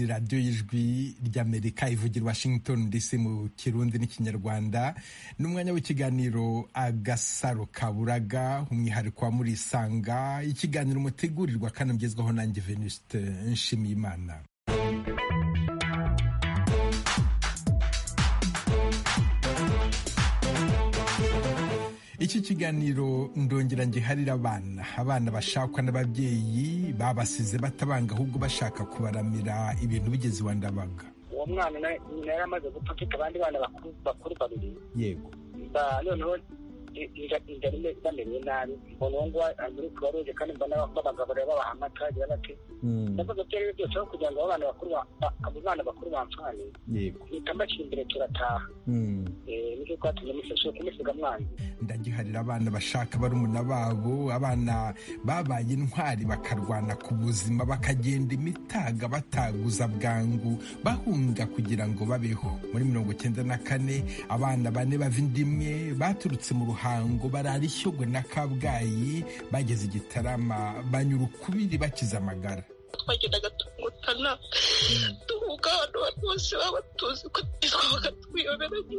radiyo y'ijwi ry'amerika ivugira washington dc mu kirundi n'ikinyarwanda n'umwanya w'ikiganiro agasaro kaburaga umwihariko wa muri isanga ikiganiro mutegurirwa kandi mugezwaho nanjye venuste nshimiyimana iki kiganiro ndongera ngiharira abana abana bashakwa n'ababyeyi babasize batabanga ahubwo bashaka kubaramira ibintu bigeze iwa ndabaga uwo mwana nyina yari amaze gupfa afite abandi bana bakuru babiri yego noneho inzara bamenye nabi mbona uwo nguwo ari kubaruge kandi mbona babagaburira babaha amata bagira bati ndavuga ko ibyo byose aho kugira ngo abo bana bakuru abo bana bakuru bamfane yego mpita mbacira imbere turataha nicyo twatumye museshe kumusiga mwanzi ndagiharira abana bashaka barumuna babo abana babaye intwari bakarwana ku buzima bakagenda imitaga bataguza bwangu bahunga kugira ngo babeho muri mirongo icyenda na kane abana bane bava inda imwe baturutse mu ruhango barara ishyogwe na kabgayi bageze i gitarama banyura ukubiri bakize amagara twagendaga tungutana duhuga abantu bose baba tuzi ko twabaga tuyoberanye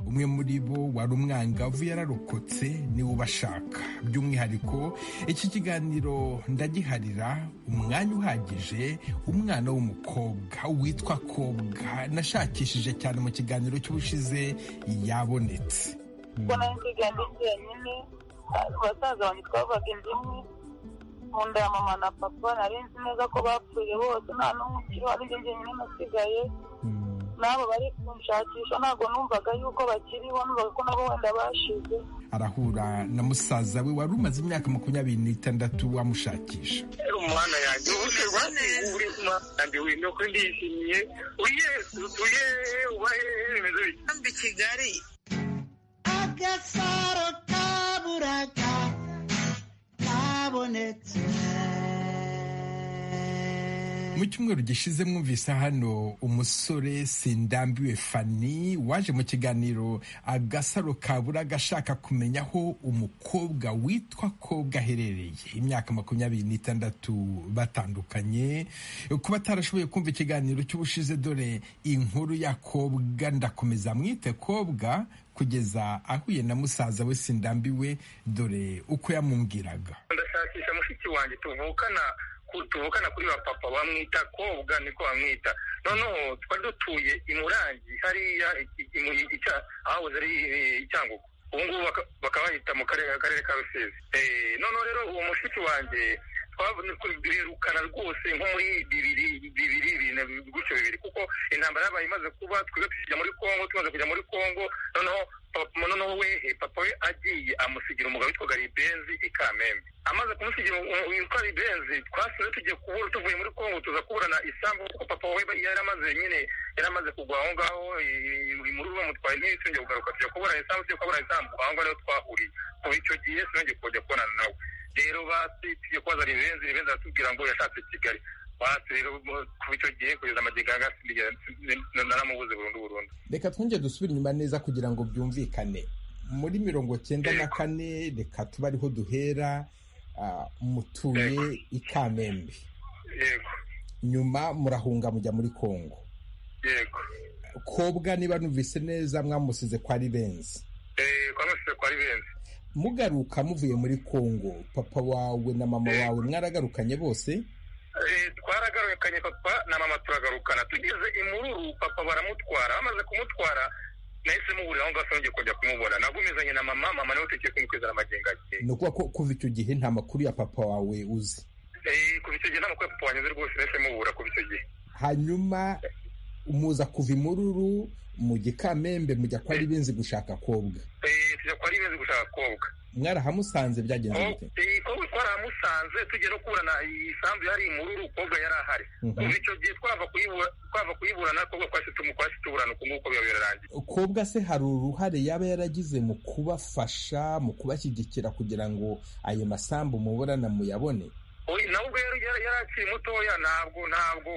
umwe muri bo wari umwangavu yararokotse niwe ubashaka by'umwihariko iki kiganiro ndagiharira umwanya uhagije umwana w'umukobwa witwa kobwa nashakishije cyane mu kiganiro cy'ubushize yabonetse kuko nari nsigande jyenyine ku basaza banjye twavugaga inzu imwe mu nda ya mama na papa nari nzi neza ko bapfuye bose nta n'umwe ukiriho ari jye jyenyine nasigaye n'abo bari kunshakisha ntabwo numvaga yuko bakiriho numvaga ko nabo wenda bashize arahura na musaza we wari umaze imyaka makumyabiri n'itandatu amushakisha umwana yanjye ubusherwa uri umwana wino ko ndishimye uye utuye ubahe remezo i kigali agasaro kaburaga kabonetse mu cyumweru gishize mwumvise hano umusore sindambiwe fani waje mu kiganiro agasaro kabura agashaka kumenya aho umukobwa witwa kobwa aherereye imyaka makumyabiri n'itandatu batandukanye kuba atarashoboye kumva ikiganiro cy'ubushize dore inkuru ya kobwa ndakomeza mwite kobwa kugeza ahuye na musaza we sindambiwe dore uko yamumbwiraga ndashakisha mushiki wanjye tuvukana tuvukana kuri ba papa bamwita kobwa niko bamwita noneho twari dutuye i murangi hariya ahahoze ari icyangugu ubu ngubu bakaba bahita mu karere ka rusizi noneho rero uwo mushiki wanjye birukana rwose nko muri bibiri bibiri ibintu gutyo bibiri kuko intambara yabaye imaze kuba twebwe tujya muri kongo tumaze kujya muri kongo noneho noneho wehe papa we agiye amusigira umugabo witwaga ribenzi i kamembe amaze kumusigira witwa ribenzi twasize tugiye kubura tuvuye muri kongo tuza kuburana isambu kuko papa we yari amaze nyine yari amaze kugwa aho ngaho imuru bamutwaye ntiri tujya kugaruka tujya kubura isambu tujya kubura isambu aho ngaho niho twahuriye kuva icyo gihe sinongeye kujya kubonana nawe rero basi tujye kubaza ribenzi ribenzi aratubwira ngo yashatse kigali basi rero kuva icyo gihe kugeza amagega naramubuze burundu burundu reka twongere dusubire inyuma neza kugira ngo byumvikane muri mirongo cyenda na kane reka tuba ariho duhera mutuye i kamembe yego nyuma murahunga mujya muri kongo yego kobwa niba numvise neza mwamusize kwa ribenzi twamusize kwa ribenzi mugaruka muvuye muri kongo papa wawe na mama wawe mwaragarukanye bose twaragarukanye papa na mama turagarukana tugeze imururu papa baramutwara bamaze kumutwara nahise muburira aho ngaho sinongeye kujya kumubona nagumizanye na mama mama nawe tugiye kumukwizana amagenga ye ni ukuvuga ko kuva icyo gihe nta makuru ya papa wawe uzi kuva icyo gihe nta makuru ya papa wanyuze rwose nahise mubura kuva icyo gihe hanyuma muza kuva imururu mu gikamembe mujya kwa ribenzi gushaka kobwa tujya kwa ribenzi gushaka kobwa mwarahamusanze byagenze bite kobwa twarahamusanze tugiye no kuburana isambu yari imururu kobwa yari ahari kuva icyo gihe twava kuyiburana kobwa twahise tumukwasi tuburana uku nguku biba birarangiye kobwa se hari uruhare yaba yaragize mu kubafasha mu kubashyigikira kugira ngo ayo masambu muburana muyabone nawe ubwo yari yari akiri mutoya ntabwo ntabwo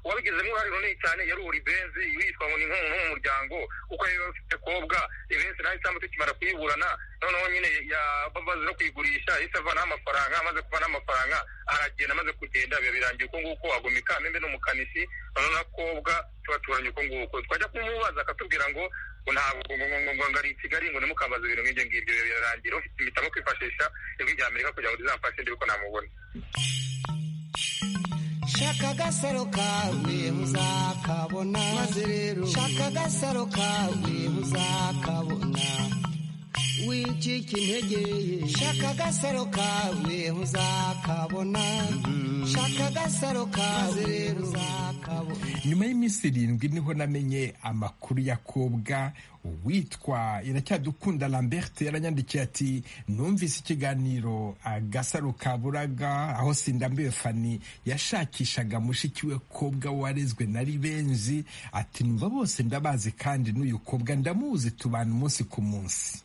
wabigizemo uruhare runini cyane yari uri benzi witwa ngo ni nk'umuntu wo mu muryango kuko yari afite kobwa ibenzi nayo cyangwa tukimara kuyiburana noneho nyine bamaze no kuyigurisha yahise avanaho amafaranga amaze kuvanaho amafaranga aragenda amaze kugenda biba birangiye uko nguko agomeka amembe n'umukanishi noneho na kobwa tubaturanye uko nguko twajya kumubaza akatubwira ngo ngo ntabwo ngo ngo ari i kigali ngo ntimukambaze ibintu nk'ibyo ngibyo birarangira ufite impitamo kwifashisha ijwi rya amerika kugira ngo rizamfashe ndebe ko namubona shaka agasaro kawe muzakabona maze rero shaka agasaro kawe muzakabona wicika intege ye shaka agasaro kawe muzakabona shaka agasaro kawe rero uzakabona nyuma y'iminsi irindwi niho namenye amakuru ya kobwa witwa iracyadukunda lambert yaranyandikiye ati numvise ikiganiro agasaro kaburaga aho sindambiwe fani yashakishaga mushiki we kobwa warezwe na ribenzi ati numva bose ndabazi kandi n'uyu kobwa ndamuzi tubana umunsi ku munsi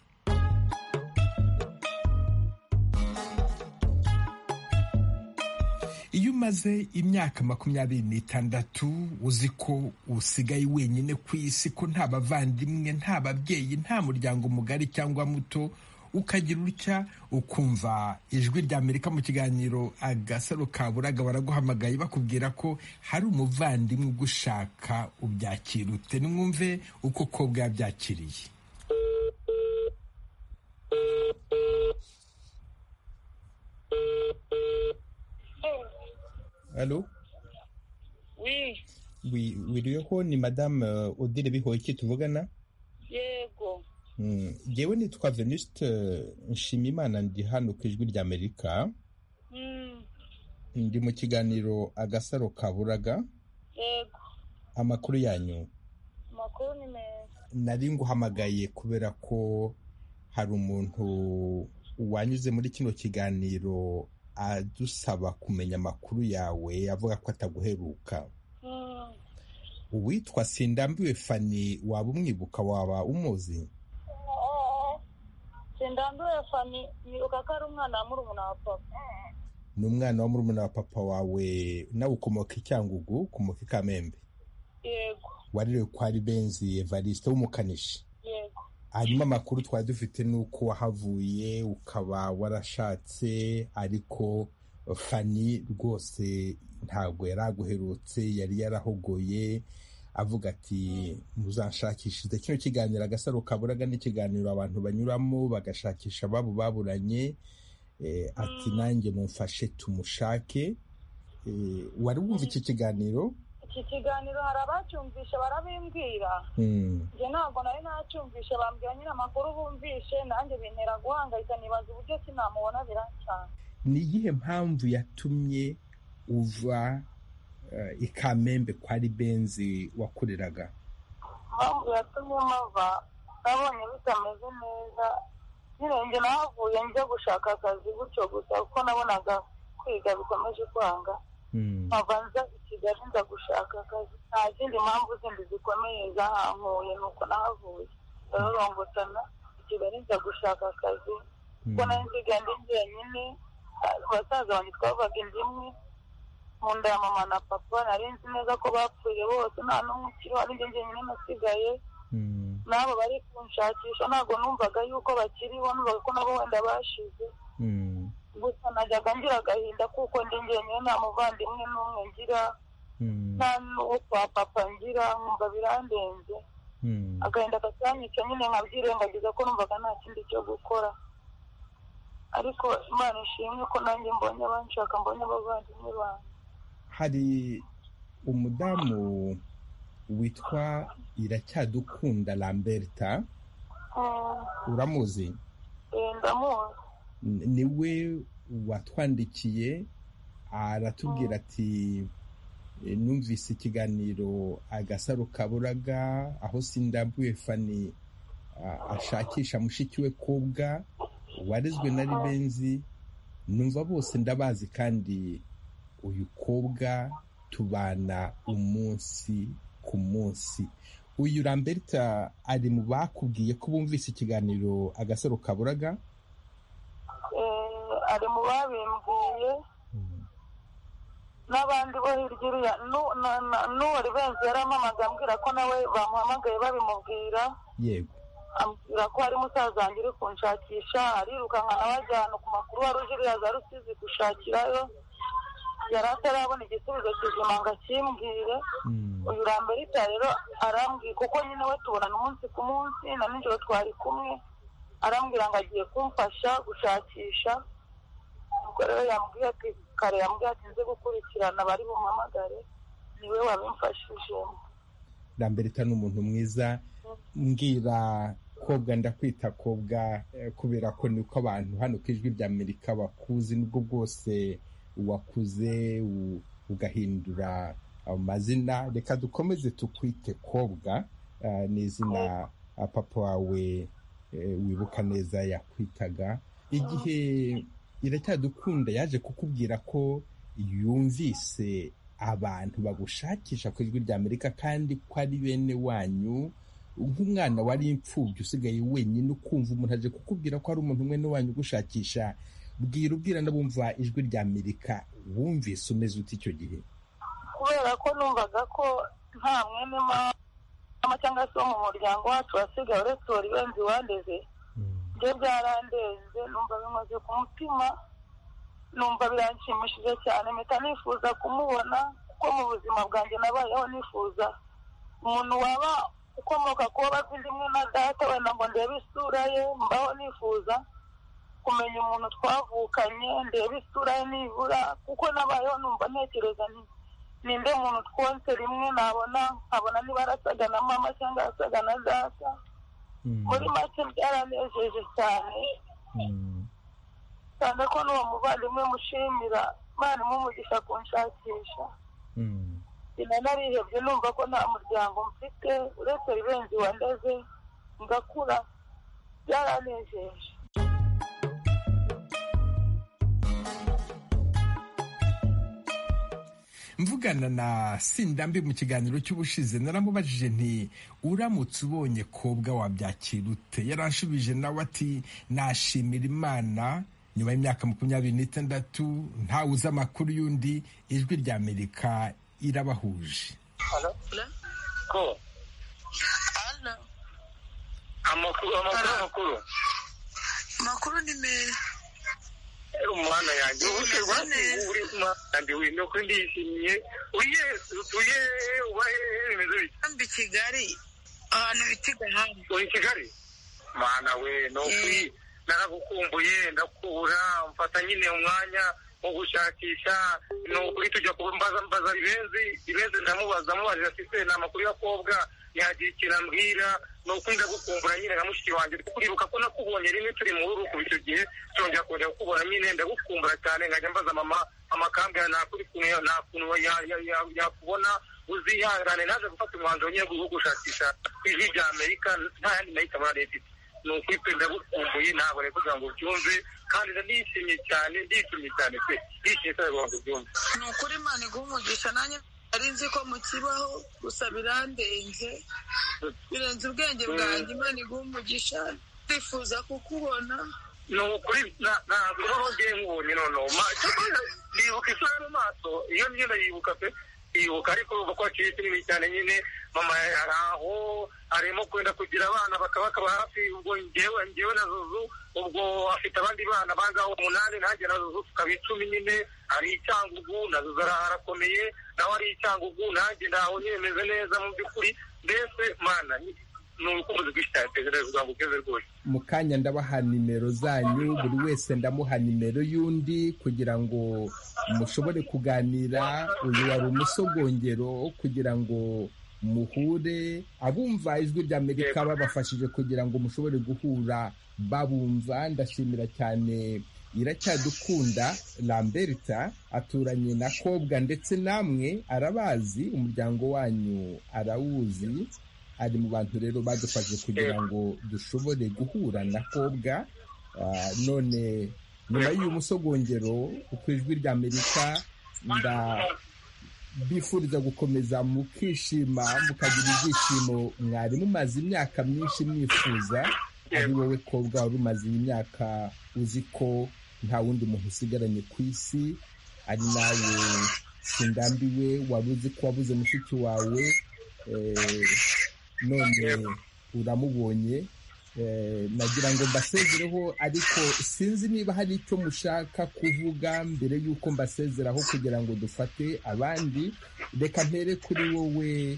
iyo umaze imyaka makumyabiri n'itandatu uzi ko usigaye wenyine ku isi ko nta bavandimwe nta babyeyi nta muryango mugari cyangwa muto ukagira utya ukumva ijwi rya amerika mu kiganiro agasaro kaburaga baraguhamagaye bakubwira ko hari umuvandimwe ugushaka ubyakira ute nimwumve uko kobwa yabyakiriye Allô Oui, Oui, wiriweho ni madame uh, Odile Bihoyiki tuvugana yego. Mm, Jewe nitwa Venuste uh, Nshimimana ndi hano ku ijwi ry'Amerika Mm, ndi mu kiganiro agasaro kaburaga yego. amakuru yanyu Amakuru ni meza. nari nguhamagaye kubera ko hari umuntu wanyuze muri kino kiganiro adusaba kumenya amakuru yawe avuga ko ataguheruka Mm, uwitwa sindambiwe fani waba umwibuka waba umuzi eh, Sindambiwe fani nibuka ko ari umwana wa murumuna wa papa. ni umwana wa murumuna wa papa wawe nawe ukomoka i cyangugu ukomoka i kamembe Yego, warerewe kwa ribenzi evariste w'umukanishi yego. hanyuma amakuru twari dufite ni uko wahavuye ukaba warashatse ariko fani rwose ntabwo yari aguherutse yari yarahogoye avuga ati muzanshakishirize kino kiganiro agasaro kaburaga n'ikiganiro abantu banyuramo bagashakisha ababo baburanye Eh, ati nanjye mumfashe tumushake Eh, wari wumva iki kiganiro Iki kiganiro hari abacyumvishe barabimbwira. Mm. Njye ntabwo nari nacyumvishe bambwira nyine amakuru bumvishe nanjye bintera guhangayika nibaza uburyo ki namubona biracyana. ni iyihe mpamvu yatumye uva eh, i kamembe kwa ribenzi wakoreraga Impamvu yatumye mpava nabonye bitameze neza nyine njye nahavuye njya gushaka akazi gutyo gusa kuko nabonaga kwiga bikomeje kwanga Mm. nkava nza i Kigali nza gushaka akazi nta zindi mpamvu zindi zikomeye zahankuye nuko nahavuye rarorongotana i Kigali nza gushaka akazi Mm. kuko nari nsigaye ndi jyenyine ah, basaza banjye twavaga inda imwe mu nda ya mama na papa nari nzi neza ko bapfuye bose nta n'umwe ukiriho ari njye jyenyine nasigaye Mm. n'abo bari kunshakisha ntabwo numvaga yuko bakiriho numvaga ko nabo wenda bashize Mm. gusa najyaga ngira agahinda kuko ndi njyenyine nta muvandimwe n'umwe ngira Mm. nta n'uwo kwa papa ngira nkumva birandenze Mm. agahinda gatanyica nyine nkabyirengagiza ko numvaga nta kindi cyo gukora ariko imana ishimwe ko nanjye mbonye abanshaka mbonye abavandimwe banjye hari umudamu witwa iracyadukunda lamberta Mm, uramuzi eh, ndamuzi N- niwe watwandikiye aratubwira ati "E, numvise ikiganiro agasaro kaburaga aho sindambuye fani a- ashakisha mushiki we kobwa warezwe na ribenzi numva bose ndabazi kandi uyu kobwa tubana umunsi ku munsi uyu lamberta ari mu bakubwiye ko bumvise ikiganiro agasaro kaburaga Eh, ari mu babimbwiye n'abandi bo hirya uriya n'uwo ribenzi yarampamagaye ambwira ko nawe bamuhamagaye babimubwira yego ambwira ko hari musaza wanjye uri kunshakisha arirukanka abajyana ku makuru wari uje uriya za rusizi gushakirayo yari atarabona igisubizo kizima ngo akimbwire uyu ramberita rero arambwira kuko nyine we tubonana umunsi ku munsi na nijoro twari kumwe arambwira ngo agiye kumfasha gushakisha ubwo rero yambwiye ati kare yambwiye ati nze gukurikirana bari bumpamagare niwe wabimfashijemo ramberita ni umuntu mwiza mbwira kobwa ndakwita kobwa eh, kubera ko niko abantu hano ku ijwi rya amerika bakuzi nubwo bwose wakuze u- ugahindura amazina reka dukomeze tukwite kobwa eh, ni izina ah, papa wawe eh, wibuka neza yakwitaga igihe iracyadukunda yaje kukubwira ko yumvise abantu bagushakisha ku ijwi rya amerika kandi ko ari bene wanyu nk'umwana wari imfubyi usigaye wenyine ukumva umuntu aje kukubwira ko hari umuntu mwene wanyu ugushakisha bwira ubwira n'abumva ijwi rya amerika wumvise umeze uti icyo gihe kubera ko numvaga ko nta mwene mama cyangwa se wo mu muryango wacu wasigaye uretse uwo ribenzi wandeze ibyo byarandenze numva bimaze ku mutima numva biranshimishije cyane mpita nifuza kumubona kuko mu buzima bwanjye nabayeho nifuza umuntu waba ukomoka kuba bafite imwe na data wenda ngo ndebe isura ye mbaho nifuza kumenya umuntu twavukanye ndebe isura ye nibura kuko nabayeho numva ntekereza nti ninde muntu twonse rimwe nabona nkabona niba arasaga na mama cyangwa arasaga na data muri make byaranejeje cyane cyane ko n'uwo muvandimwe mushimira imana imumugisha kunshakisha sinanarihebye numva ko nta muryango mfite uretse ribenzi wandeze ngakura byaranejeje mvugana na sindambi mu kiganiro cy'ubushize naramubajije nti uramutse ubonye kobwa wabyakira ute yaranshubije nawe ati nashimira imana nyuma y'imyaka makumyabiri n'itandatu ntawe uzi amakuru y'undi ijwi rya amerika irabahuje ko Ana, amakuru amakuru amakuru makuru ni meza Eh, umwana yanjye Ubu ubushe umeze neza. uri umwana yanjye wino ko ndishimye uye utuye ubahe remezo bike mbi kigali ahantu bita igahanga uri i kigali mana we no kuri naragukumbuye ndakura mfata nyine umwanya wo gushakisha ni ukuri tujya kumbaza mbaza ibenzi ibenzi ndamubaza mubajije ati se ni amakuru y'akobwa yagira ikintu ambwira ni ukuri ndagukumbura nyine na mushiki wanjye kuribuka ko nakubonye rimwe turi mu rugo kuva icyo gihe turongera kongera kukubona nyine ndagukumbura cyane nkajya mbaza mama amakambwira nta kuri kumwe nta kuntu ya- ya- ya- yakubona uzihangane naje gufata umwanzuro nyine wo gushakisha ku ijwi rya amerika nta yandi nayitabara leta ifite ni ukuri twe ndagukumbuye ntabwo nari kugira ngo ubyumve kandi ndishimye cyane ndishimye cyane pe ndishimye cyane kugira ngo ubyumve ni ukuri imana iguha umugisha nanjye ari nzi ko mukibaho gusa birandenze birenze ubwenge bwanjye imana iguha umugisha ndifuza kukubona ni ukuri na- ntabwo uba ngiye nkubonye noneho Ma- cyakora yibuka isura mu maso iyo myenda yibuka pe yibuka ariko urumva ko hakiri kinini cyane nyine mama yari aho arimo kwenda kugira abana bakaba bakaba hafi ubwo ngewe ngewe na zuzu ubwo afite abandi bana bangaho umunani nanjye na zuzu tukaba icumi nyine ari icyangugu na zuzu ara- arakomeye nawe ari icyangugu nanjye ntaho nyine meze neza mu by'ukuri mbese mana ni ni urukundo rwinshi cyane tegereza kugira ngo ugeze rwose mu kanya ndabaha nimero zanyu buri wese ndamuha nimero y'undi kugira ngo mushobore kuganira uyu wari umusogongero kugira ngo muhure abumva ijwi rya amerika babafashije kugira ngo mushobore guhura babumva ndashimira cyane iracyadukunda lamberta aturanye na kobwa ndetse namwe arabazi umuryango wanyu arawuzi ari mu bantu rero badufashe kugira ngo dushobore guhura na kobwa Ah, none nyuma y'uyu musogongero ku ijwi rya amerika ndabifuriza gukomeza mukishima mukagira ibyishimo mwari mumaze imyaka myinshi mwifuza ari wowe kobwa wari umaze iyi myaka uzi ko nta wundi muntu usigaranye ku isi ari nawe sindambiwe wari uzi ko wabuze mushiki wawe none uramubonye nagira ngo mbasezereho ariko sinzi niba hari icyo mushaka kuvuga mbere y'uko mbasezeraho kugira ngo dufate abandi reka mpere kuri wowe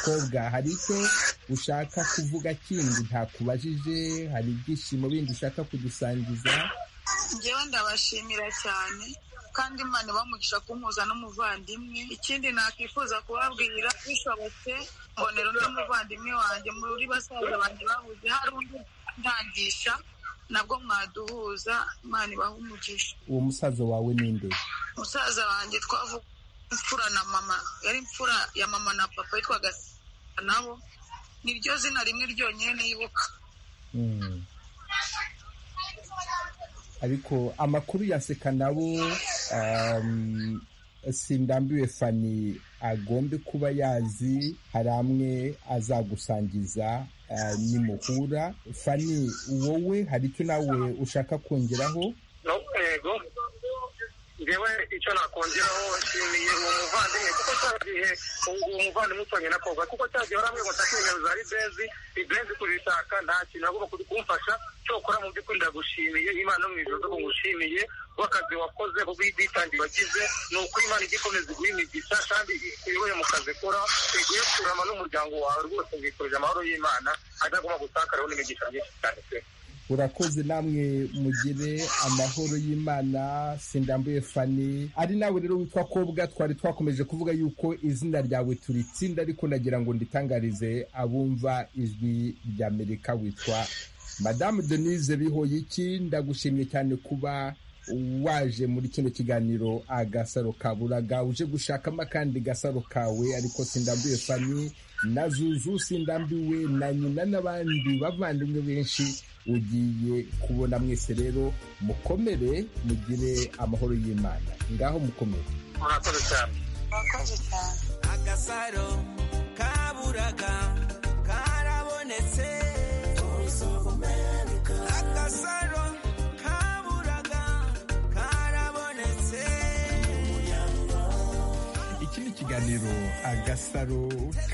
kobwa hari icyo ushaka kuvuga kindi ntakubajije hari ibyishimo bindi ushaka kudusangiza ngewe ndabashimira cyane kandi imana bamugisha kumpuza n'umuvandimwe ikindi nakwifuza kubabwira bishobotse mbonera undi muvandimwe wanjye muri basaza banjye babuze hari undi ntangisha nabwo mwaduhuza imana ibaha umugisha uwo musaza wawe ninde musaza wanjye twavuga imfura na mama yari imfura ya mama na papa yitwaga nabo niryo zina rimwe ryonyine nibuka ariko amakuru ya seka nabo sindambiwe fani agombe kuba yazi hari amwe azagusangiza nimuhura fani wowe hari icyo nawe ushaka kongeraho yego ngewe icyo nakongeraho nshimiye uwo muvandimwe kuko cya gihe uwo muvandimwe utanye na koga kuko cya gihe waramwe ngo nshake nimero za ribezi ribezi kuzishaka nta kintu agomba kumfasha cyokora mu by'ukuri ndagushimiye imana mu ijoro ko ngushimiye w'akazi wakoze ubwitange wagize ni uko imana ijya ikomeza iguha imigisha kandi iyoboye mu kazi kora iguhe kurama n'umuryango wawe rwose ngikurije amahoro y'imana adagomba gutakaraho n'imigisha myinshi cyane pe urakoze namwe mugire amahoro y'imana sindambuye fani ari nawe rero witwa kobwa twari twakomeje kuvuga yuko izina ryawe turitsinda ariko nagira ngo nditangarize abumva ijwi ry'amerika witwa madamu denise bihoyiki ndagushimye cyane kuba waje muri kino kiganiro agasaro kaburaga uje gushakamo akandi gasaro kawe ariko sindambuye fani na zuzu sindambiwe na nyina n'abandi bavandimwe benshi ugiye kubona mwese rero mukomere mugire amahoro y'imana ngaho mukomere murakoze cyane murakoze cyane agasaro kaburaga karabonetse agasaro kaburaga karabonetse iki ni ikiganiro agasaro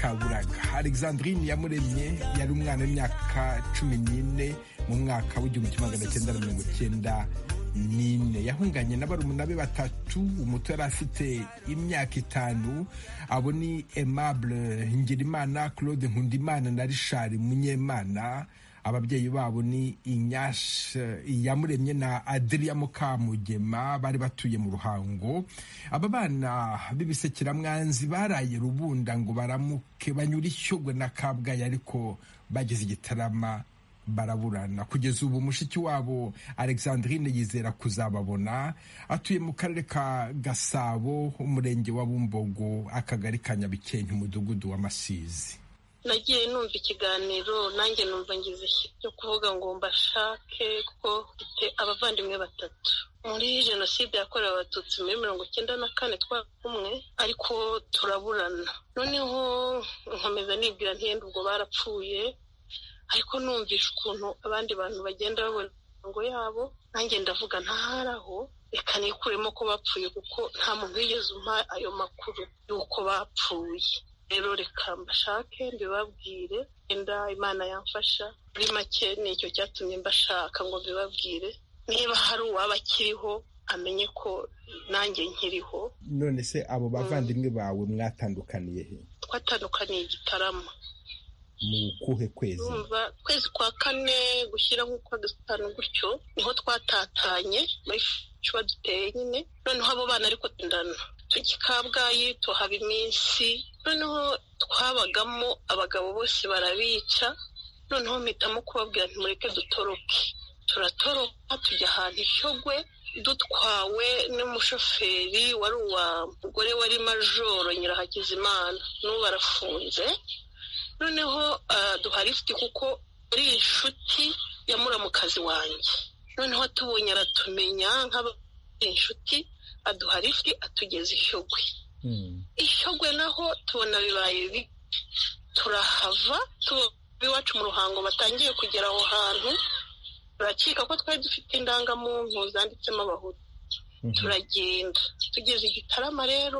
kaburaga alexandrine yamuremye yari umwana w'imyaka cumi n'ine mu mwaka w'igihumbi kimwe magana cyenda na mirongo icyenda nine yahunganye na barumuna be batatu umuto yari afite imyaka itanu abo ni aimable ngirimana claude nkundimana na richard munyemana ababyeyi babo ni iyamuremye na adiriya mukamugema bari batuye mu ruhango aba bana b'ibisekiramwanzi baraye rubunda ngo baramuke banyura ishyogwe na kabgayi ariko bageze igitarama baraburana kugeza ubu mushiki wabo alexandrine yizera kuzababona atuye mu karere ka gasabo umurenge wa bumbogo akagari ka nyabikenke umudugudu wa masizi nagiye numva ikiganiro nanjye numva ngize cyo kuvuga ngo mbashake kuko mfite abavandimwe batatu muri jenoside yakorewe abatutsi muri mirongo icyenda na kane twakumwe ariko turaburana noneho nkomeza nibwira ntiyenda ubwo barapfuye ariko numvisha ukuntu abandi bantu bagenda babona imirongo yabo nanjye ndavuga ntaharaho reka nikuremo ko bapfuye kuko nta muntu wigeze umpa ayo makuru y'uko bapfuye rero reka mbashake mbibabwire wenda imana yamfasha muri make nicyo cyatumye mbashaka ngo mbibabwire niba hari uwaba akiriho amenye ko nanjye nkiriho none se abo bavandimwe bawe mwatandukaniye he twatandukaniye igitarama ni kuhe kwezi urumva ukwezi kwa kane gushyira nk'ukwa gatanu gutyo niho twatatanye muri cuba duteye nyine noneho abo bana ariko ndana tukikabwayi tuhaba iminsi noneho twabagamo abagabo bose barabica noneho mpitamo kubabwira ntimureke dutoroke turatoroka tujya ahantu ishyogwe dutwawe n'umushoferi wari uwa mugore wari majoro nyirahagizimana n'ubu arafunze noneho duharifite kuko ari inshuti ya muramukazi wanjye noneho tubonye aratumenya inshuti aduha lifuti atugeza ishyogwe ishyogwe naho tubona bibaye bibi turahava tuba iwacu mu ruhango batangiye kugera aho hantu turakeka ko twari dufite indangamuntu zanditsemo abahutu turagenda tugeze i gitarama rero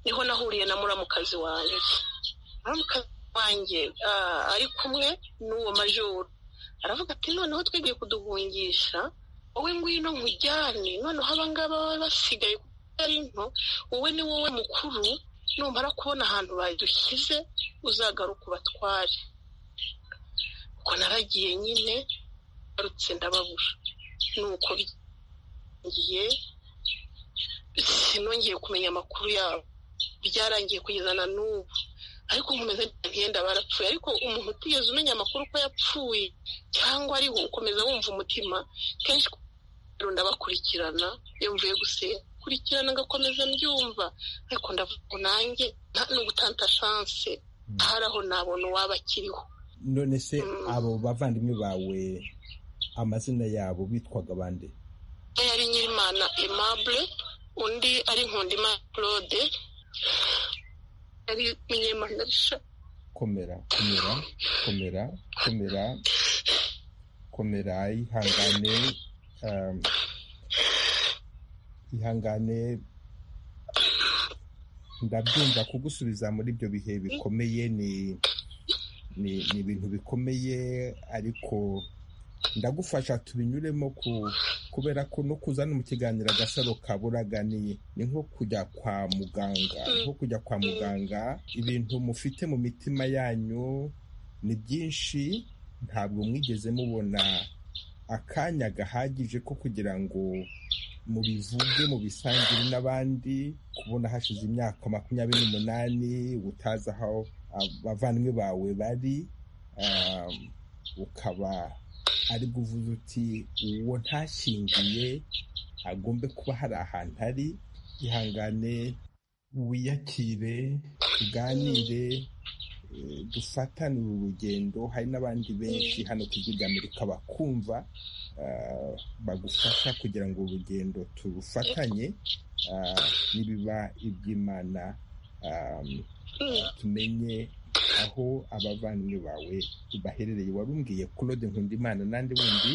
niho nahuriye na muramukazi wanjye muramukazi wanjye ah, ari kumwe n'uwo majoro aravuga ati noneho twigiye kuduhungisha wowe ngwino nkujyane noneho abangaba baba basigaye ari nto wowe ni wowe mukuru numara kubona ahantu badushyize uzagaruka ubatware ubwo naragiye nyine ngarutse ndababura nuko ngiye sinongeye kumenya amakuru yabo byarangiye kugeza na n'ubu ariko nkomeza ngenda barapfuye ariko umuntu utigeze umenya amakuru ko yapfuye cyangwa ariho ukomeza wumva umutima kenshi ndabakurikirana iyo mvuye gusenga kurikirana ngakomeza mbyumva ariko ndavuga nanjye nta n'ugutanta chance hari aho nabona uwaba akiriho none se Mm. abo bavandimwe bawe amazina yabo bitwaga bande umwe yari nyirimana aimable undi ari nkundimana claude yari nyirimana Richard. komera komera komera komera komera ihangane um, ihangane ndabyumva kugusubiza muri ibyo bihe bikomeye ni ni ni ibintu bikomeye ariko ndagufasha tubinyuremo ku kubera ko no kuzana mu kiganiro agasaro kaburaga ni ni nko kujya kwa muganga Mm. nko kujya kwa muganga ibintu mufite mu mitima yanyu ni byinshi ntabwo mwigeze mubona akanya gahagije ko kugira ngo mubivuge mubisangire n'abandi kubona hashize imyaka makumyabiri n'umunani utazi aho abavandimwe bawe bari um, ukaba ari kuvuga uti uwo ntashyingiye agombe kuba hari ahantu ari ihangane wiyakire tuganire eh, dufatanire urugendo hari n'abandi benshi hano ku Igihugu Amerika bakumva ah, bagufasha kugira ngo urugendo turufatanye ah, nibiba iby'imana ah, Mm. tumenye aho abavandimwe bawe baherereye warumbwiye claude nkundimana n'andi wundi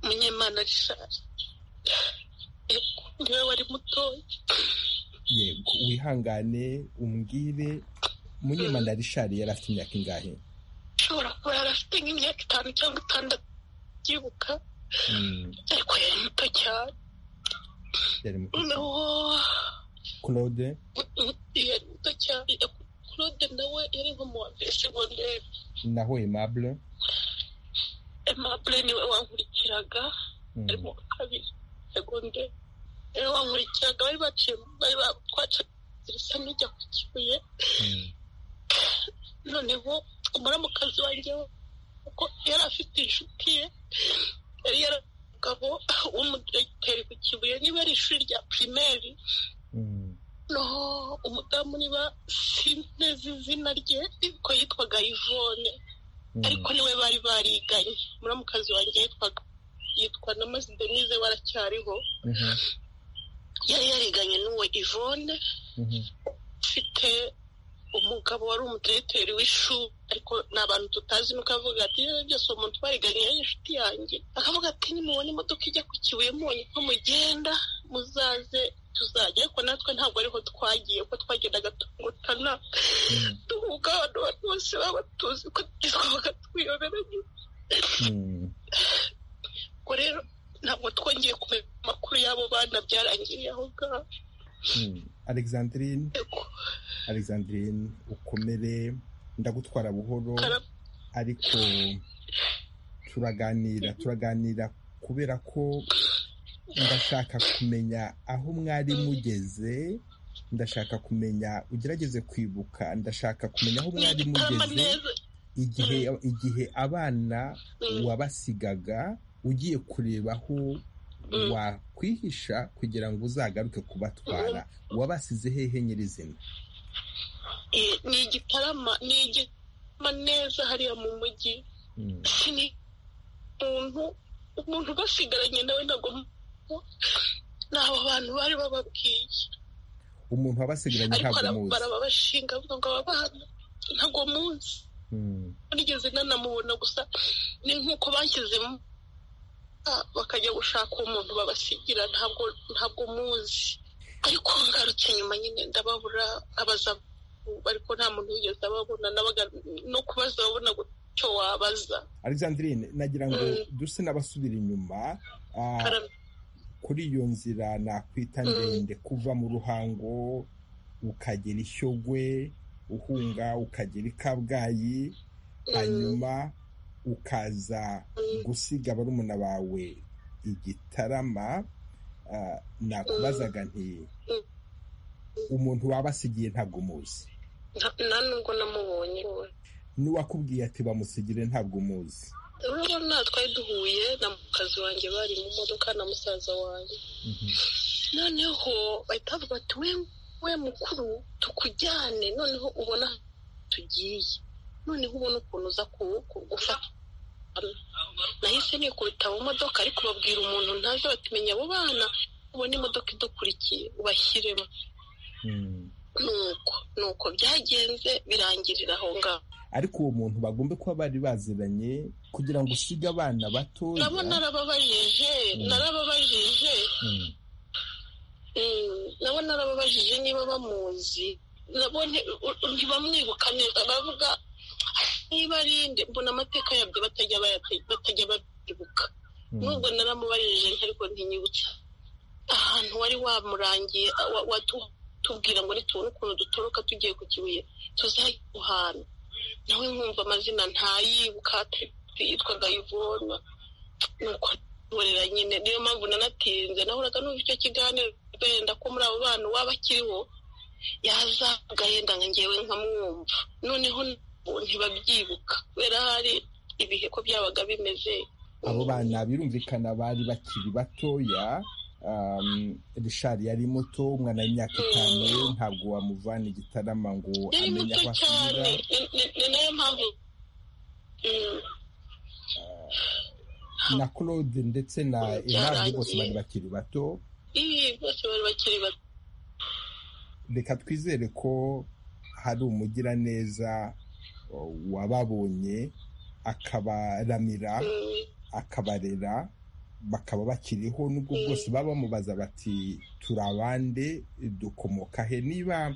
munyemana Richard. Yego, niwe wari mutoya yego wihangane umbwire munyemana rishari yari afite imyaka ingahe ashobora kuba yari afite nk'imyaka itanu cyangwa itandatu yibuka Mm, ariko yari muto cyane yari muto cyane. noneho claude yari muto cyane claude nawe yari nko mu wa mbere segonderi naho aimable aimable niwe wankurikiraga Mm, ari mu wa kabiri segonderi niwe wankurikiraga bari baciye bari ba- twaciye risa n'ijya ku kibuye mm, noneho umuramukazi wanjye we, kuko yari afite inshuti ye yari yaramugabo w'umudiregiteri ku kibuye niba ari ishuri rya pirimeri mm, noneho umudamu niba sinzi izina rye ko yitwaga ivone mm, ariko niwe bari bariganye umuramukazi wanjye yitwaga yitwa na mazi denise waracyariho mhm, yari yariganye n'uwo ivone mhm, ufite umugabo wari umudiregiteri w'ishuri ariko ni abantu tutazi nuko avuga ati "Eh, byose uwo muntu twariganye yari inshuti yanjye akavuga ati nimubona imodoka ijya ku kibuye munye ko mugenda muzaze tuzajya ariko natwe ntabwo ariho twagiye kuko twagendaga tungutana mm, duhuga abantu bari bose baba tuzi ko twabaga twiyoberanye mm. ubwo rero ntabwo twongeye kumenya amakuru y'abo bana byarangiriye aho ngaho Mm. alexandrine Yego, alexandrine ukomere ndagutwara buhoro kara- ariko turaganira turaganira kubera ko ndashaka kumenya aho mwari mugeze ndashaka kumenya ugerageze kwibuka ndashaka kumenya aho ni mwari igitarama mugeze neza igihe igihe abana Mm. wabasigaga ugiye kureba aho Mm. wakwihisha kugira ngo uzagaruke kubatwara wabasize hehe nyirizina Eh, ni igitarama ni igitarama neza hariya mu mujyi Mm. ni umuntu umuntu basigaranye nawe ntabwo nabo bantu bari bababwiye umuntu wabasigaranye ariko ntabwo bara- muzi barababashinga bavuga ngo aba bana ntabwo munsi Mm. nigeze nanamubona gusa ni nk'uko banshyize mu bakajya gushaka umuntu babasigira ntabwo ntabwo muzi ariko ngarutse nyuma nyine ndababura abaza ariko nta muntu wigeze ababona nabaga no kubaza babona icyo wabaza alexandrine nagira ngo duse n'abasubira inyuma ah, kuri iyo nzira nakwita ndende kuva mu ruhango ukagera ishyogwe uhunga ukagera i kabgayi hanyuma ukaza gusiga barumuna bawe igitarama ah, nakubazaga nti umuntu wabasigiye ntabwo umuzi Nta- nta nubwo namubonye we n'uwakubwiye ati bamusigire ntabwo umuzi rero nta twari duhuye na mukazi wanjye bari mu modoka na musaza wanjye noneho bahita bavuga ati we we mukuru tukujyane noneho ubona aho tugiye noneho ubona ukuntu uza ku- ku- gufata nahise nikubita mu modoka ariko babwira umuntu ntazi batumenya abo bana ubona imodoka idukurikiye ubashyiremo Mhm. nuko nuko byagenze birangirira aho ngaho ariko uwo muntu bagombe kuba bari baziranye kugira ngo usige abana batoya nabo narababajije narababajije Mhm. Mm, nabo narababajije niba bamuzi nabo nti- u- ntibamwibuka neza bavuga niba ari nde mbona amateka yabyo batajya bayate- batajya babyibuka Mhm. nubwo naramubajije nti ariko ntinyibutsa ahantu wari wamurangiye wa- watu- tubwira ngo nitubona ukuntu dutoroka tugiye ku kibuye tuzajya guhana nawe nkumva amazina ntayibuka ati- yitwaga ivona nuko burera nyine niyo mpamvu nanatinze nahoraga numva icyo kiganiro wenda ko muri abo bana uwaba akiriho yaza agahenda nka ngewe nkamwumva noneho nabo ntibabyibuka kubera hari ibihe ko byabaga bimeze abo bana birumvikana bari bakiri batoya um, rishari yari muto umwana w'imyaka itanu ntabwo wamuvana igitarama ngo yari amenye muto aho asubira cyane Ni- ni- ni nayo mpamvu Mm, na claude ndetse na Byarangiye. emari bose bari bakiri bato iyi bose bari bakiri bato reka twizere ko hari umugiraneza uh, wababonye akabaramira Mm, akabarera bakaba bakiriho n'ubwo Mm. bwose baba bamubaza bati turi abande dukomoka he niba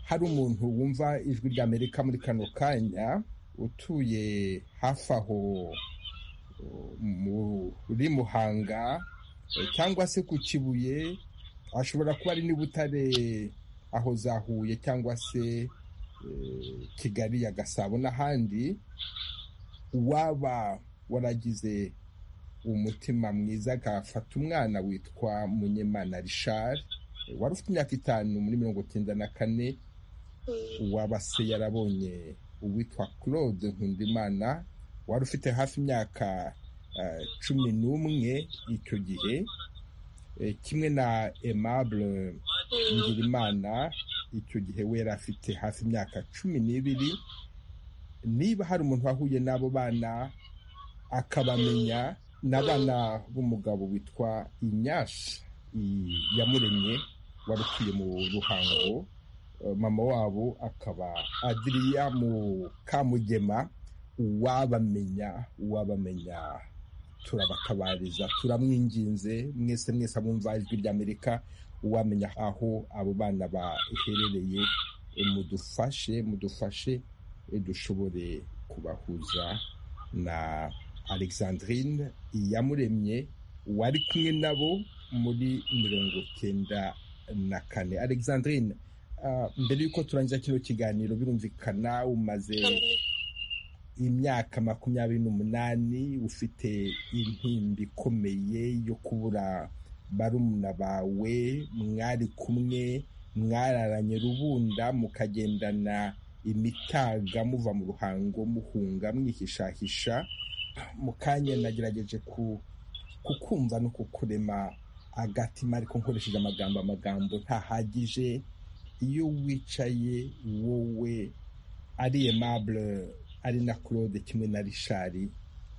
hari umuntu wumva ijwi rya amerika muri kano kanya utuye hafi aho uh, muri muhanga eh, cyangwa se ku kibuye ashobora kuba ari n'i butare aho za huye cyangwa se eh, kigali ya gasabo n'ahandi uwaba waragize umutima mwiza agafata umwana witwa munyemana richard eh, wari ufite imyaka itanu muri mirongo icyenda na kane mm, uwaba se yarabonye uwitwa claude nkundimana wari ufite hafi imyaka eh, cumi n'umwe icyo gihe eh, kimwe na aimable mm, Ngirimana icyo gihe we yari afite hafi imyaka cumi n'ibiri niba hari umuntu wahuye n'abo bana akabamenya n'abana b'umugabo witwa inyashi i- yamuremye wari utuye mu ruhango Eh, mama wabo akaba adiriya mu kamugema uwabamenya uwabamenya turabatabariza turamwinginze mwese mwese abumva ijwi ry'amerika uwamenya aho abo bana baherereye eh, mudufashe mudufashe eh, dushobore kubahuza na alexandrine iyamuremye wari kumwe nabo muri mirongo cyenda na kane alexandrine ah, mbere y'uko turangiza kino kiganiro birumvikana umaze imyaka makumyabiri n'umunani ufite intimba ikomeye yo kubura barumuna bawe mwari kumwe mwararanye rubunda mukagendana imitaga muva mu ruhango muhunga mwihishahisha mu kanya nagerageje ku kukumva no kukurema agatima ariko nkoresheje amagambo amagambo ntahagije iyo wicaye wowe ari aimable ari na claude kimwe na richard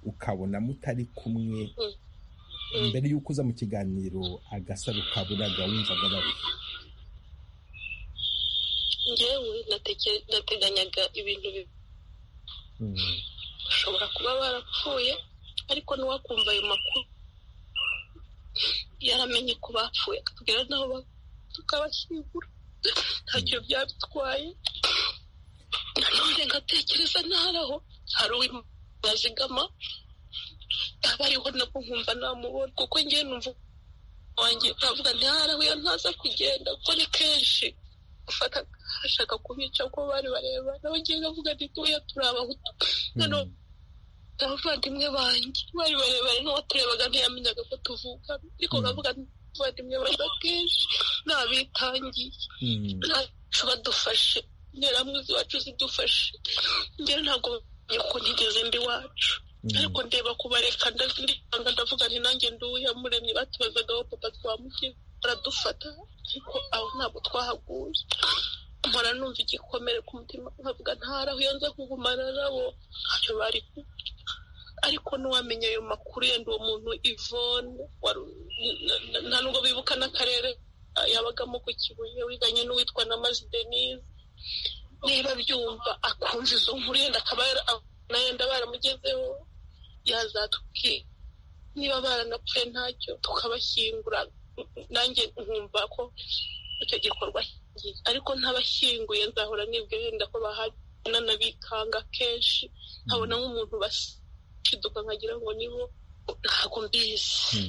ukabona mutari kumwe mm. mbere y'uko uza mu kiganiro agasaro kaburaga wumvaga bari njyewe nateke- nateganyaga ibintu bi- bashobora kuba barapfuye ariko ntiwakumva ayo makuru yaramenye ko bapfuye akatubwira n'aho ba- tukabashyingura ntacyo byadutwaye nanone ngatekereza ntaraho hari uw'imana zigama yaba ariho nabwo nkumva namubona kuko ngewe numva wanjye nkavuga ntiharaho iyo ntaza kugenda kuko ni kenshi gufata ashaka kubica kuko bari bareba nawe ngewe ngavuga nti tuya turi abahutu noneho abavandimwe banjye bari barebare n'uwaturebaga ntiyamenyaga ko tuvuka ariko ngavuga nti abavandimwe banjye akenshi nabitangiye ntacu badufashe interahamwe iwacu zidufashe njyewe ntabwo bamenya ko ntigeze mbi iwacu ariko ndeba kubareka ndabanga ndavuga nti nanjye nduya muremye batubazaga aho papa twamugira baradufata ariko aho ntabwo twahaguye mpora numva igikomere ku mutima nkavuga ntaraho iyo nza kugumana nabo ntacyo bari ku- ariko n'uwamenya ayo makuru yenda uwo muntu ivone nta nubwo bibuka n'akarere yabagamo ku kibuye wiganye n'uwitwa na mazi denise niba abyumva akumva izo nkuru yenda akaba yara- na yenda baramugezeho yazatubwira niba baranapfuye ntacyo tukabashyingura nanjye nkumva ko icyo gikorwa kigiye. ariko ntabashyinguye nzahora nibwe yenda ko bahana nabikanga kenshi nkabona nk'umuntu bashiduka nkagira ngo nibo ntabwo mbizi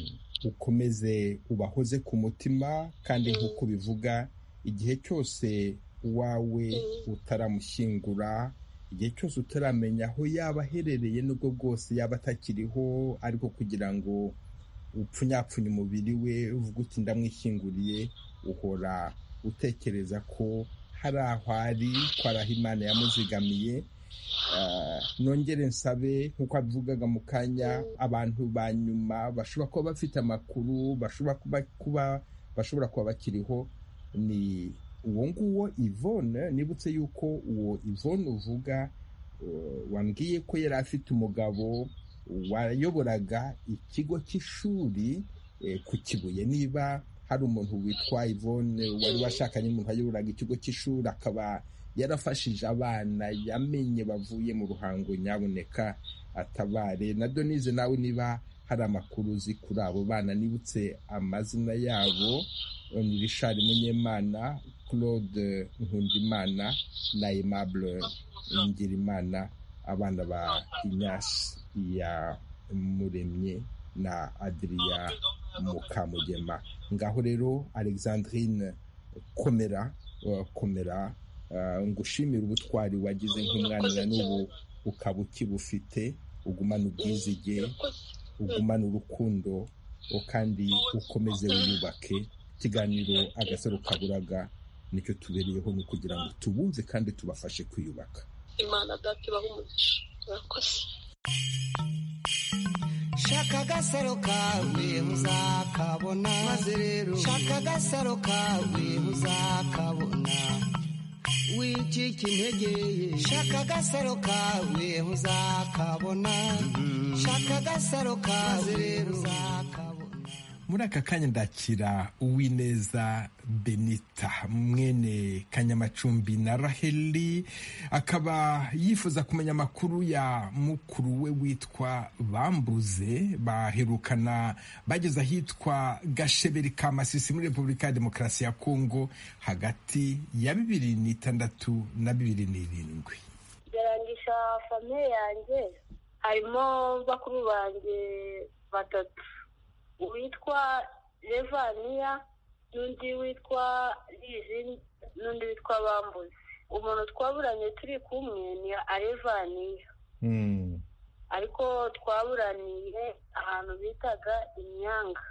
ukomeze ubahoze ku mutima kandi nk'uko bivuga igihe cyose uwawe Mm. utaramushyingura igihe cyose utaramenya aho yaba aherereye n'ubwo bwose yaba atakiriho ariko kugira ngo upfunyapfunye umubiri we uvuga uti ndamwishyinguriye uhora utekereza ko hari aho ari ko ari aho imana yamuzigamiye Ah, nongere nsabe nk'uko abivugaga mu kanya abantu ba nyuma bashobora kuba bafite amakuru bashobora kuba kuba bashobora kuba bakiriho ni uwo nguwo Yvonne nibutse yuko uwo Yvonne uvuga eh, wambwiye ko yari afite umugabo wayoboraga ikigo cy'ishuri eh, ku kibuye niba hari umuntu witwa Yvonne wari washakanye n'umuntu wayoboraga ikigo cy'ishuri akaba yarafashije abana yamenye bavuye mu ruhango nyabuneka atabare na donize nawe niba hari amakuru uzi kuri abo bana nibutse amazina yabo ni richard munyemana claude nkundimana na aimable ngirimana abana ba inyasi ya muremye na adria mukamugema ngaho rero alexandrine komera eh, komera Ah, ngushimire ubutwari wagize nk'umwana na n'ubu ukaba ukibufite ugumana ubwizige ugumane urukundo o kandi ukomeze wiyubake ikiganiro agasaro kaburaga nicyo tubereyeho ni ukugira ngo tubumve kandi tubafashe kwiyubaka imana data ibaha umugisha murakoze shaka agasaro kawe uzakabona maze rero shaka agasaro kawe uzakabona wicika intege ye shaka agasaro kawe uzakabona shaka agasaro kawe rero uzakabona muri aka kanya ndakira uwineza benita mwene kanyamacumbi na raheli akaba yifuza kumenya amakuru ya mukuru we witwa bambuze baherukana bageze ahitwa gasheberi ka masisi muri repubulika ya demokarasi ya kongo hagati ya bibiri n'itandatu na bibiri n'irindwi byarangisha famiye yanjye harimo bakuru banjye batatu uwitwa levaniya n'undi witwa lizini n'undi witwa bambuzi umuntu twaburanye turi kumwe ni arevaniya Mm, ariko twaburaniye ahantu bitaga imyanga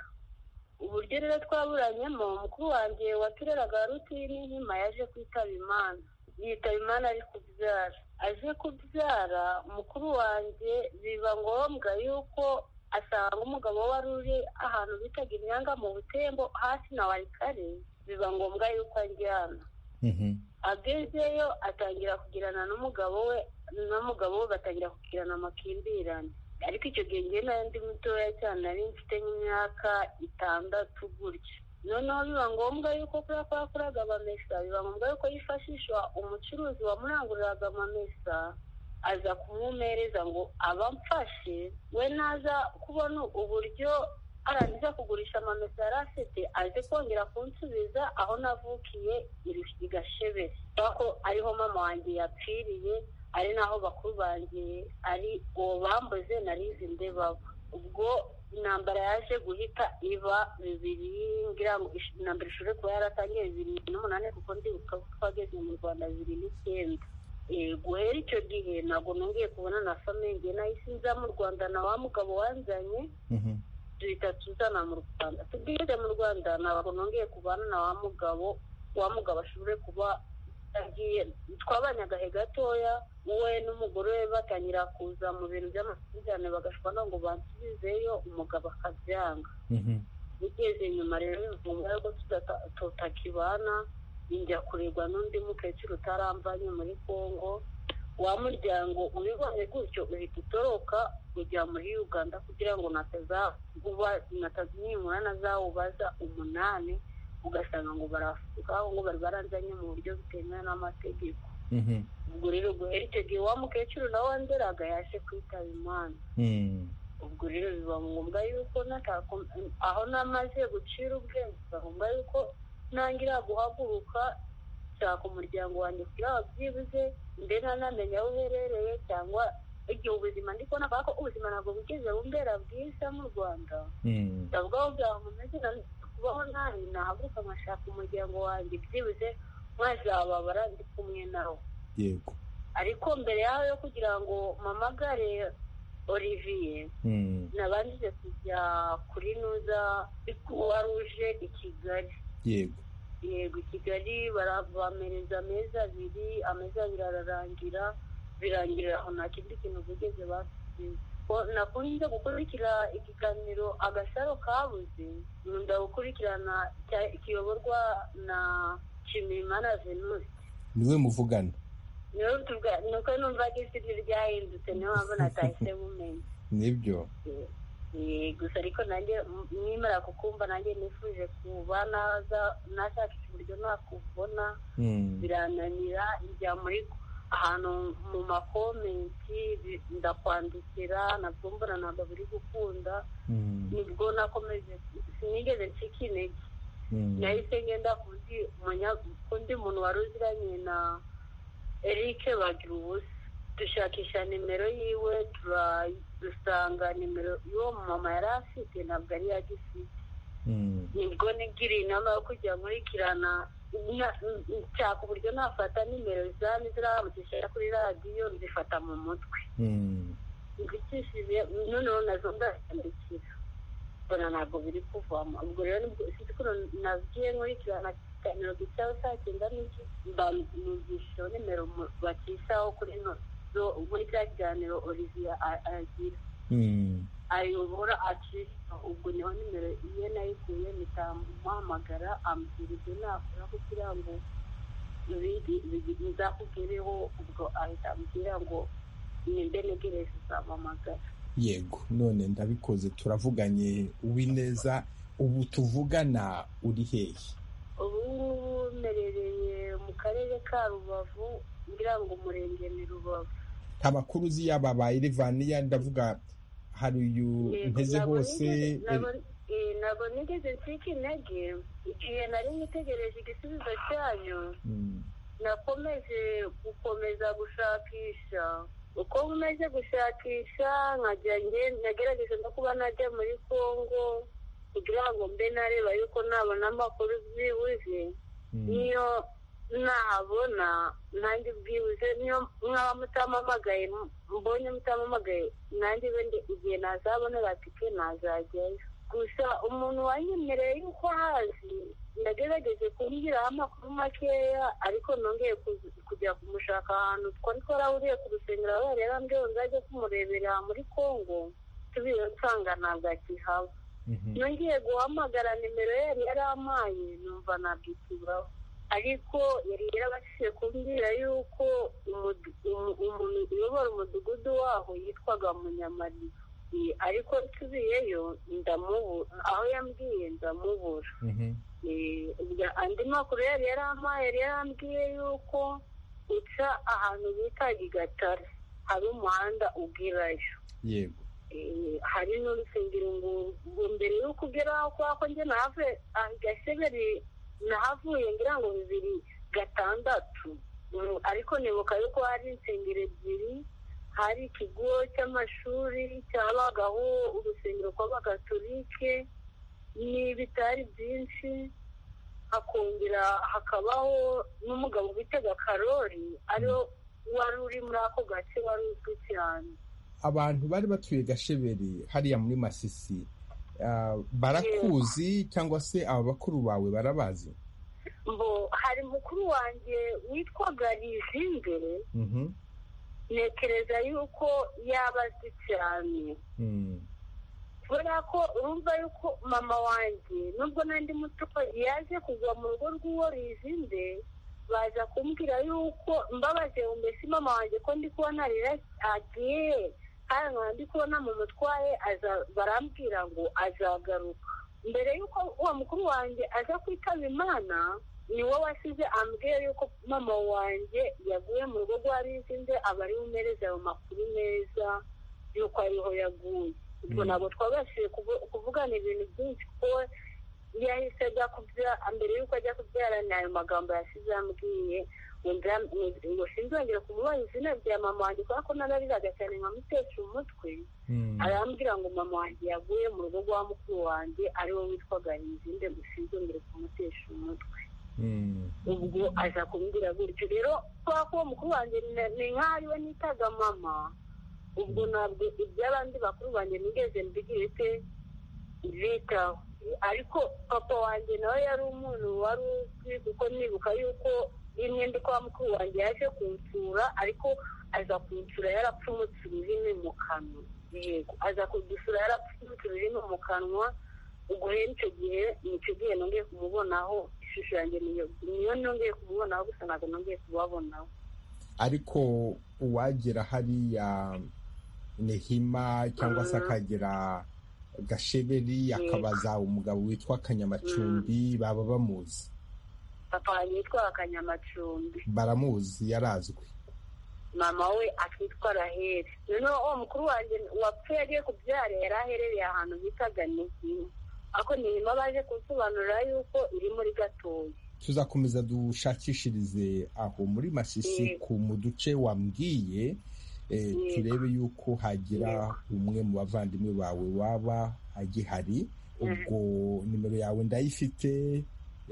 uburyo rero twaburanyemo mukuru wanjye watureraga rutini nkima yaje kwitaba imana yitaba imana ari kubyara aje kubyara mukuru wanjye biba ngombwa yuko asanga umugabo wari uri ahantu bitaga imyanga mu butembo hasi na warikare biba ngombwa yuko ajyana mhm, agezeyo atangira kugirana n'umugabo we n'umugabo we batangira kugirana amakimbirane ariko icyo gihe njye nari ndi mutoya cyane nari mfite nk'imyaka itandatu gutya noneho biba ngombwa yuko kuriya kwa yakoraga amamesa biba ngombwa yuko yifashisha umucuruzi wamuranguriraga amamesa aza kumumereza ngo abamfashe we naza kubona uburyo arangiza kugurisha amamesa yari afite aze kongera kunsubiza aho navukiye i gashebe ko ariho mama wanjye yapfiriye ari naho bakuru banjye ari uwo bambuze narizi ndebaba ubwo intambara yaje guhita iba bibiri ngira ngo ish- intambara ishobore kuba yaratangiye bibiri n'umunani kuko ndibuka ko twageze mu rwanda bibiri n'icyenda Eh, guhera icyo gihe ntabwo nongeye kubona na famenge nahise nza mu rwanda na wa mugabo wanzanye duhita tuzana mu rwanda tubwire mu rwanda ntabwo nongeye kubana na wa mugabo wa mugabo ashobore kuba yagiye twabanye agahe gatoya we n'umugore we batangira kuza mu bintu by'amakimbirane bagashobora ngo bansubizeyo umugabo akabyanga ugeze nyuma rero bivuga ko tudata- tutakibana njya kurebwa n'undi mukecuru utaramvanye muri kongo wa muryango ubibonye gutyo uhita utoroka kujya muri uganda kugira ngo natazaguba natazimwimura nazawubaza umunani ugasanga ngo barafuka ngo bari baranzanye mu buryo butemewe n'amategeko ubwo rero guhera icyo gihe wa mukecuru nawe wanderaga yaje kwitaba imana ubwo rero biba ngombwa yuko natako- aho namaze gucira ubwenge biba ngombwa yuko ntangira guhaguruka nshaka umuryango wanjye kugira ngo byibuze mbe ntanamenya aho uherereye cyangwa igihe ubuzima ndi kubona ko ubuzima ntabwo bugeze bumbera bwiza mu rwanda ndavuga aho byawe mumeze kubaho nabi nahaguruka nkashaka umuryango wanjye byibuze mwazababara ndi kumwe nawe yego ariko mbere yaho yo kugira ngo mpamagare olivier Mm, nabanje kujya kuri nuza kuwa ruje i kigali yego yego i kigali barabamereza amezi abiri amezi abiri ararangira birangirira aho nta kindi kintu bigeze basubiza Ko nakunze gukurikira ikiganiro agasaro kabuze nkunda gukurikirana cya- kiyoborwa na kimimana venusi niwe muvugana niyo tuvuga ni uko numva ko isi ryahindutse niyo mpamvu natahise bumenya nibyo Eh, gusa ariko nanjye m- nimara kukumva nanjye nifuje kuba naza nashakisha uburyo nakubona Mm, birananira njya muri ahantu mu makomenti bi- ndakwandikira nabwo mbona ntabwo biri gukunda mm, nibwo nakomeje sinigeze ncika intege mm, nahise ngenda kundi munya- kundi muntu wari uziranye na eric bagira ubusa dushakisha nimero yiwe tura- dusanga nimero y'uwo mama yari afite ntabwo ari yagifite mm, nibwo nigiriye inama yo kujya nkurikirana na- n- nshaka uburyo nafata nimero zami ziramutisha kuri radiyo nzifata mu mutwe mm, nzikishije noneho nazo ndazandikira mbona ntabwo biri kuvamo ubwo rero nibwo sinzi ko nabwiye nkurikirana ikiganiro gicaho saa cyenda n'iki mbanigishije nimero mu- bacishaho kuri nozo muri cya kiganiro olivier a- agira mm, ayobora acisha ubwo niho nimero ye nayikuye mpitamuhamagara ambwira ibyo nakora kugira ngo biri- biri- bizakugereho ubwo ahita ambwira ngo nimbe negereze uzampamagara yego none ndabikoze turavuganye uwineza ubu tuvugana uri hehe ubu ngubu mperereye mu karere ka rubavu ngira ngo umurenge ni rubavu nta makuru uzi yaba ba irivaniya ndavuga hari uyu Yego, mpeze ntabwo hose nigeze- ntabwo- eh, ntabwo nigeze nsika intege igihe nari nitegereje igisubizo cyanyu Mm, nakomeje gukomeza gushakisha uko nkomeje gushakisha nkajya nge- nagerageje no kuba najya muri kongo kugira ngo mbe nareba yuko nabona amakuru byibuze mm, niyo nabona nanjye bwibuze niyo mwaba mutamamagaye mbonye mutamamagaye nanjye wenda igihe nazabonera tike nazajyayo gusa umuntu wanyemereye yuko hazi ndagerageje kumbwiraho amakuru makeya ariko nongeye kuzi- kujya kumushaka ahantu twari twarahuriye ku rusengero aho yarera mbweho nzajya kumurebera muri kongo nsubire nsanga ntabwo akihaba mhm, nongeye guhamagara nimero ye yari yarampaye numva nabwituraho ariko yari yarabashije kumbwira yuko umudu- umu- umuntu uyobora umudugudu waho yitwaga munyamariba Eh, ariko nsubiyeyo ndamubura aho yambwiye ndamubura mhm, Eh, ubwa- andi makuru yari yarampaye yari yarambwiye yuko uca ahantu bita igatare hari umuhanda ugerayo yego Eh, hari n'urusengero ngo ngo mbere yuko ugera aho kwa ko njye nahave ah, gaseberi nahavuye ngira ngo bibiri gatandatu Mm, ariko nibuka yuko hari insengero ebyiri hari ikigo cy'amashuri cyabagaho urusengero rw'abagatolike n'ibitari byinshi hakongera hakabaho n'umugabo witega karori ariwe wari uri muri ako gace wari uzwi cyane abantu bari batuye gasheberi hariya muri masisi ah, barakuzi cyangwa se aba bakuru bawe barabazi ngo hari mukuru wanjye witwaga Rizimbere Mhm. ntekereza yuko yaba azi cyane Mm. kubera ko urumva yuko mama wanjye nubwo nandi muto yaje kuva mu rugo rw'uwo Rizimbere baza kumbwira yuko mbabaze ngo mbese mama wanjye ko ndi kubona rero agiye kandi nkaba ndi kubona mu mutwaye aza barambwira ngo azagaruka mbere y'uko uwo mukuru wanjye aza kwitaba imana ni we wasize ambwiye yuko mama wanjye yaguye mu rugo rwa Rizinze aba ari bumereze ayo makuru meza yuko ariho yaguye ubwo Mm. ntabwo twabashije kuvu- kuvugana ibintu byininshi kuko yahise ajya kubyara mbere y'uko ajya kubyara ni ayo magambo yasize yambwiye ngo nza- ngo- ngo sinzongera kumubaza izina rya mama wanjye kubera ko narariraga cyane nkamutesha umutwe Mm. arambwira ngo mama wanjye yaguye mu rugo rwa mukuru wanjye ari we witwaga Rizinde ngo sinzongere kumutesha umutwe Mm. ubwo aza kumbwira gutyo rero kubera ko uwo mukuru wanjye ni- ni nk'aho ari we nitaga mama ubwo ntabwo iby'abandi bakuru banjye nigeze mbigirite bitaho ariko papa wanjye nawe yari umuntu wari uzwi kuko nibuka yuko rimwe ndi kwa mukuru wanjye yaje kunsura ariko aza kunsura yarapfumutse ururimi mu kanwa yego aza kudusura yarapfumutse ururimi mu kanwa ubwo rero icyo gihe nicyo gihe nongeye kumubonaho ishusho yanjye niyo niyo nongeye kumubonaho gusa ntabwo nongeye kubabonaho ariko uwagera hariya nehima cyangwa se akagera gasheberi akabaza umugabo witwa kanyamacumbi baba bamuzi papa wanjye yitwaga kanyamacumbi baramuzi yarazwi mama we akitwa raheli noneho uwo mukuru wanjye wapfuye agiye kubyara yari aherereye ahantu bitaga nihima ariko nihima baje kunsobanurira yuko iri muri gatoya tuzakomeza dushakishirize aho muri masisi Yego. ku mu duce wambwiye eh, Yego. turebe yuko hagira umwe mu bavandimwe bawe waba agihari ubwo nimero yawe ndayifite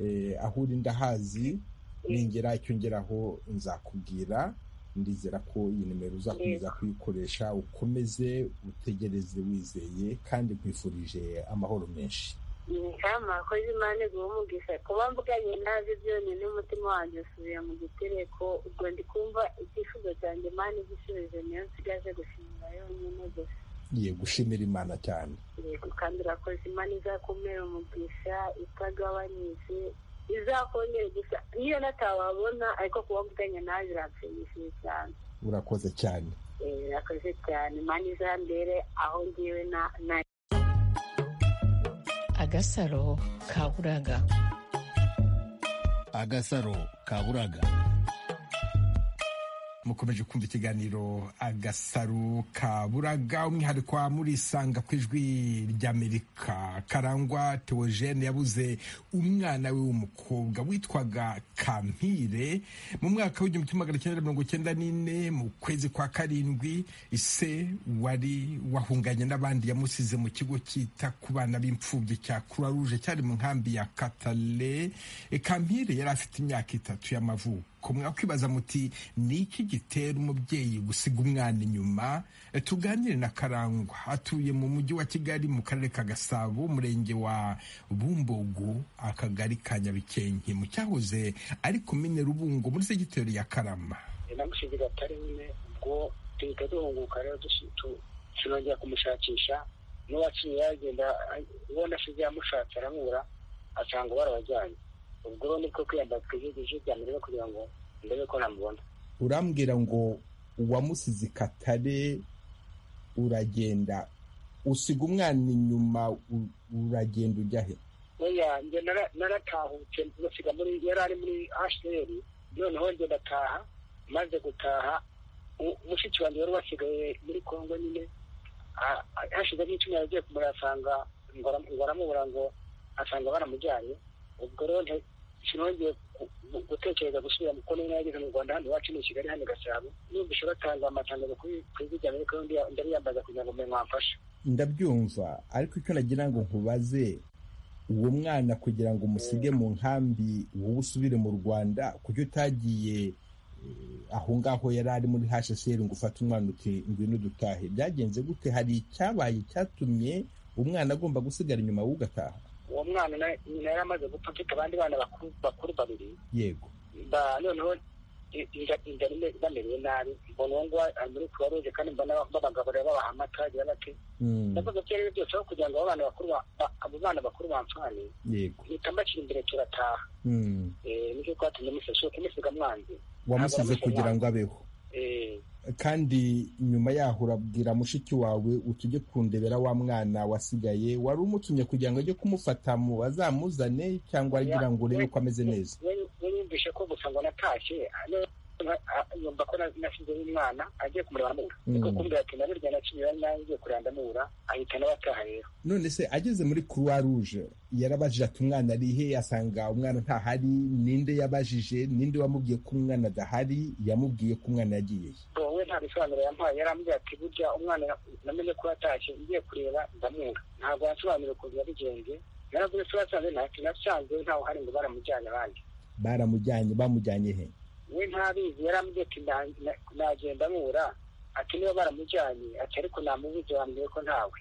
eh, aho uri ndahazi ningera icyo ngeraho nzakubwira ndizera ko iyi nimero uzakomeza kuyikoresha ukomeze utegereze wizeye kandi nkwifurije amahoro menshi nkama akoze imana iguha umugisha kuba mvuganye nabi byonyine n'umutima wanjye usubiye mu gitereko ubwo ndi kumva icyifuzo cyanjye imana igisubizo niyo nsigaje gushimira yonyine gusa ye gushimira imana cyane yego kandi urakoze imana izakumera umugisha itagabanyije izakongera gusa niyo natababona ariko kuba mvuganye nawe biranshimishije cyane urakoze cyane Eh, urakoze cyane imana izambere aho ngiwe na na agasaro ka buraga agasaro ka buraga mukomeje kumva ikiganiro agasaro ka buraga umwihariko wa murisanga ku ijwi ry'amerika karangwa teogene yabuze umwana we w'umukobwa witwaga kampire mu mwaka w'igihumbi kimwe magana cyenda mirongo cyenda n'ine mu kwezi kwa karindwi ise wari wahunganye n'abandi yamusize mu kigo cyita ku bana b'imfubyi cya croix rouge cyari mu nkambi ya katale E, kampire yari afite imyaka itatu y'amavuko kumwe kwibaza muti ni iki gitera umubyeyi gusiga umwana inyuma E, tuganire na karangwa atuye mu mujyi wa kigali mu karere ka gasabo umurenge wa bumbogo akagari ka nyabikenke mu cyahoze ari komine rubungo muri segiteri ya karama namushingira atari nyine ubwo duhita duhunguka rero dushi- tu- turongera kumushakisha n'uwaciye yagenda a- uwo nasize yamushatse aramubura asanga barabajyanye ubwo rero niko kwiyambaza twigeze ijwi rya mbere kugira ngo ndebe ko namubona urambwira ngo uwamusize katare uragenda usiga umwana inyuma u- uragenda ujya he oya njye nara- naratahutse basiga muri yari ari muri ashteri noneho njye ndataha maze gutaha mushiki wanjye wari wasigaye muri kongo nyine ha- ha- hashize nk'icyumweru yagiye kumurasanga ngo aramubura ngo asanga baramujyanye ubwo rero nte- sinongeye gu- gu- gutekereza gusubira mu kongo yageze mu rwanda hano iwacu ni i kigali hano i gasabo numvise batanga amatangazo kuri perezida amerika ndabiyambaza kugira ngo mbe mwamfashe ndabyumva ariko icyo nagira ngo nkubaze uwo mwana kugira ngo umusige mu nkambi wowe usubire mu rwanda kuko utagiye eh, aho ngaho yari ari muri hsr ngo ufate umwana uti ngwino dutahe byagenze gute hari icyabaye cyatumye umwana agomba gusigara inyuma wowe ugataha uwo mwana na- nyina yari amaze gupfa mfite abandi bana bakuru bakuru babiri yego ba noneho i- inda- inda rimwe bamerewe nabi mbona uwo nguwo ari muri kuba ruje kandi mbona babagaburira babaha amata agira bake ndavuga ko ibyo byose aho kugira ngo abo bana bakuru ba- ba- abo bana bakuru bamfane yego mpita mbashyira imbere turataha Mm. Eh, nicyo twatumye musiga shuka musiga mwanze wamusize Ntabwo kugira ngo mwanze. abeho Eh, kandi nyuma yaho urabwira mushiki wawe utujye kundebera wa mwana wasigaye wari umutumye kugira ngo ajye kumufata mu bazamuzane cyangwa agira ngo urebe ko ameze neza we- we yumvise ko gusa ngo natashye ah, no- ah, yumva ko na- nasizeho umwana agiye kumureba amubura Mm. niko kumbwira ati naburya naciye nangiye kureba ndamubura ahita nawe ataha rero none se ageze muri croix rouge yarabajije ati umwana ari he asanga umwana ntahari ninde yabajije ninde wamubwiye ko umwana adahari yamubwiye ko umwana yagiye he wowe nta bisobanuro yampaye yarambwira ati burya umwana na- namenye ko yatashye ngiye kureba ndamura ntabwo yansobanuriye ukuntu yabigenze naravuze ko yasanze ntacyo nasanze ntawe uhari ngo baramujyana abandi baramujyanye bamujyanye he we ntabizi yarambwiye ati nda- na- nagenda mubura ati niba baramujyanye ati ariko namubuze wambwiye ko ntawe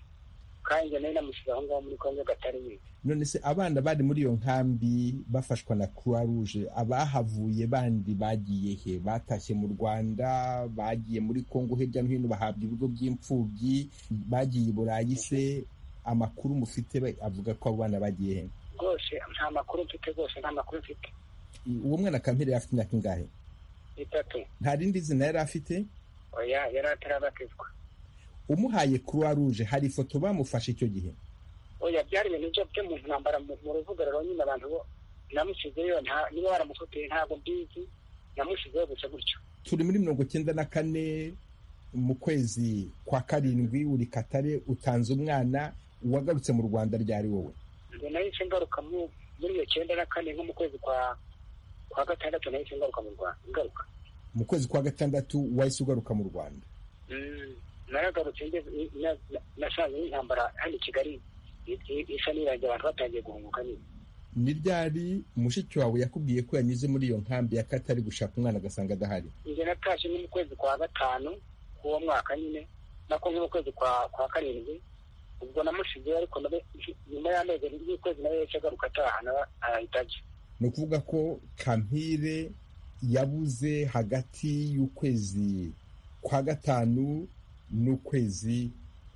kandi njye nari namusize aho ngaho muri kongo gatari mwiza none se abana bari muri iyo nkambi bafashwa na croix rouge abahavuye bandi bagiye he batashye mu rwanda bagiye muri congo hirya no hino bahabwa ibigo by'imfubyi bagiye i burayi se amakuru mufite ba- avuga ko abo bana bagiye he rwose nta makuru mfite rwose nta makuru mfite I- uwo mwana kampere yari afite imyaka ingahe itatu nta rindi zina yari afite oya yari atarabatizwa umuhaye croix rouge hari ifoto bamufashe icyo gihe oya byari ibintu byo byo mu ntambara mu mu ruvuga rero nyine abantu bo namusizeyo nta niba baramufoteye ntabwo mbizi namusizeyo gusa gutyo turi muri mirongo icyenda na kane mu kwezi kwa karindwi uri katare utanze umwana wagarutse mu rwanda ryari wowe ngo nahise ngaruka mu- muri iyo cyenda na kane nko mu kwezi kwa kwa gatandatu nahise ngaruka mu rwanda ngaruka mu kwezi kwa gatandatu wahise ugaruka mu rwanda Mm, naragarutse ngeze ni- na- na- nasanze n'intambara hano i kigali i- i- isa n'irangiye abantu batangiye guhunguka nyine ni ryari mushiki wawe yakubwiye ko yanyuze muri iyo nkambi ya katari gushaka umwana agasanga adahari njye natashye nko mu kwezi kwa gatanu k'uwo mwaka nyine nako nko mu kwezi kwa kwa karindwi ubwo namushizeyo ariko nawe nyuma y'amezi abiri y'ukwezi nawe yahise agaruka ataha nawe arahita ajya ni ukuvuga ko kampire yabuze hagati y'ukwezi kwa gatanu n'ukwezi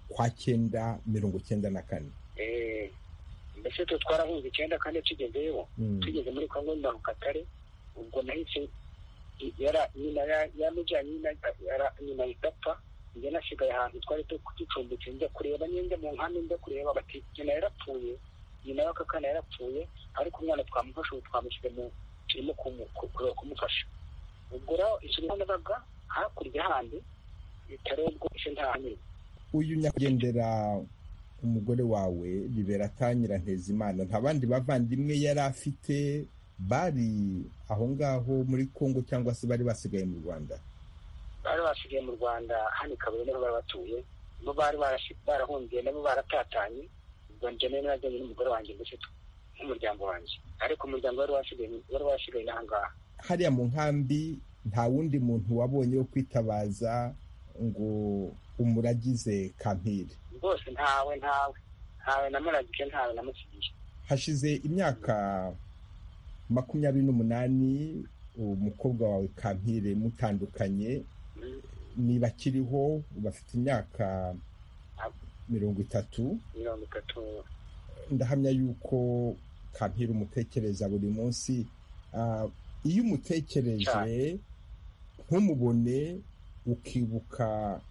kwa cyenda mirongo cyenda na kane Eh, mbese twe twarahunze icyenda kandi tugezeyo Mm. tugeze muri kongo na rukatare ubwo nahise i- yara- nyina ya- yamujyanye nyina yara- nyina idapfa njye nasigaye ahantu twari tu- ducumbitse njya kureba nyenge mu nkambi njya kureba bati nyina yarapfuye nyina w'akakana yarapfuye ariko umwana twamufashe ubu twamushyize mu turimo kumu- ku- kureba kumufasha ubwo rero ikintu nabonaga hakurya handi bitaro rwose nta nyine uyu nyakwigendera umugore wawe liberata nyirantezimana nta bandi bavandimwe yari afite bari aho ngaho muri kongo cyangwa se bari basigaye mu rwanda bari basigaye mu rwanda hano i kabuye niho bari batuye bo bari barashi- barahungiye nabo baratatanye ubwo njye nari najyanye n'umugore wanjye ndetse tu- n'umuryango wanjye ariko umuryango wari wasigaye wari wasigaye n'ahangaha hariya mu nkambi nta wundi muntu wabonye wo kwitabaza ngo umuragize kampire rwose ntawe ntawe ntawe namuragike ntawe namusigiye hashize imyaka makumyabiri n'umunani umukobwa wawe kampire mutandukanye niba akiriho bafite imyaka mirongo itatu mirongo itatu ndahamya yuko kampira umutekereza buri munsi Ah, iyo umutekereje ntumubone ukibuka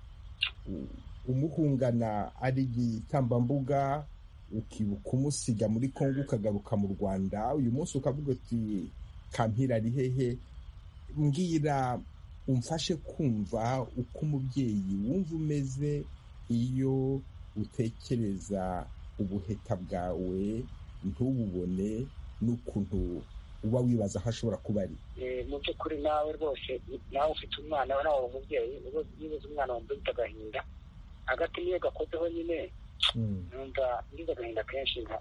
u- umuhungana ari igitambambuga ukibuka umusiga muri kongo ukagaruka mu rwanda uyu munsi ukavuga uti kampira ari hehe mbwira umfashe kumva uko umubyeyi wumva umeze iyo utekereza ubuheta bwawe ntububone n'ukuntu uba wibaza aho ashobora kuba ari mu by'ukuri nawe rwose nawe ufite umwana we nawe umubyeyi nibuze umwana wumva ufite agahinda hagati niyo gakozeho nyine numva ngize agahinda kenshi nka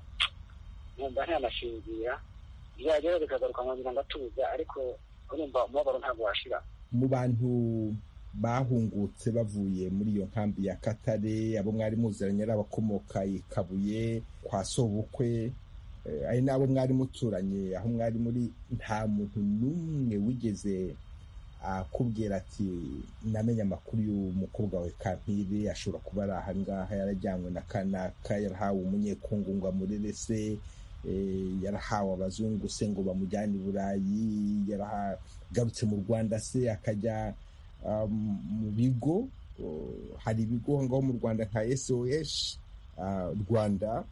numva ntanasinzira byagera bikagaruka nkongera ngatuza ariko urumva umubabaro ntabwo washira mu bantu bahungutse bavuye muri iyo nkambi ya katare abo mwari muziranye ari abakomoka i kabuye kwa sobukwe eh, ari n'abo mwari muturanye aho mwari muri nta muntu n'umwe wigeze akubwira ati namenye amakuru y'umukobwa wawe kampiri ashobora kuba ari ahangaha yarajyanywe na kanaka yarahawe umunyekungu ngo amurere se yarahawe abazungu se ngo bamujyane i burayi yaragarutse mu rwanda se akajya mu bigo hari ibigo ngaho mu rwanda nka sos rwanda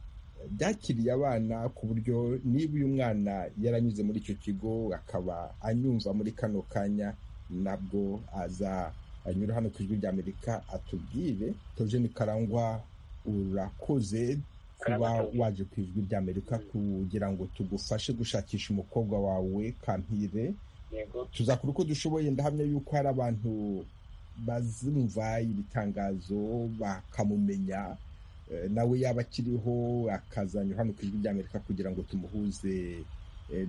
byakiriye abana ku buryo niba uyu mwana yaranyuze muri icyo kigo akaba anyumva muri kano kanya nabwo aza anyura hano ku ijwi rya amerika atubwire tojeni karangwa urakoze kuba waje ku ijwi rya amerika kugira ngo tugufashe gushakisha umukobwa wawe kampire tuzakora uko dushoboye ndahamya yuko hari abantu bazumva ibitangazo bakamumenya nawe yaba akiriho akazanyura hano ku ijwi rya amerika kugira ngo tumuhuze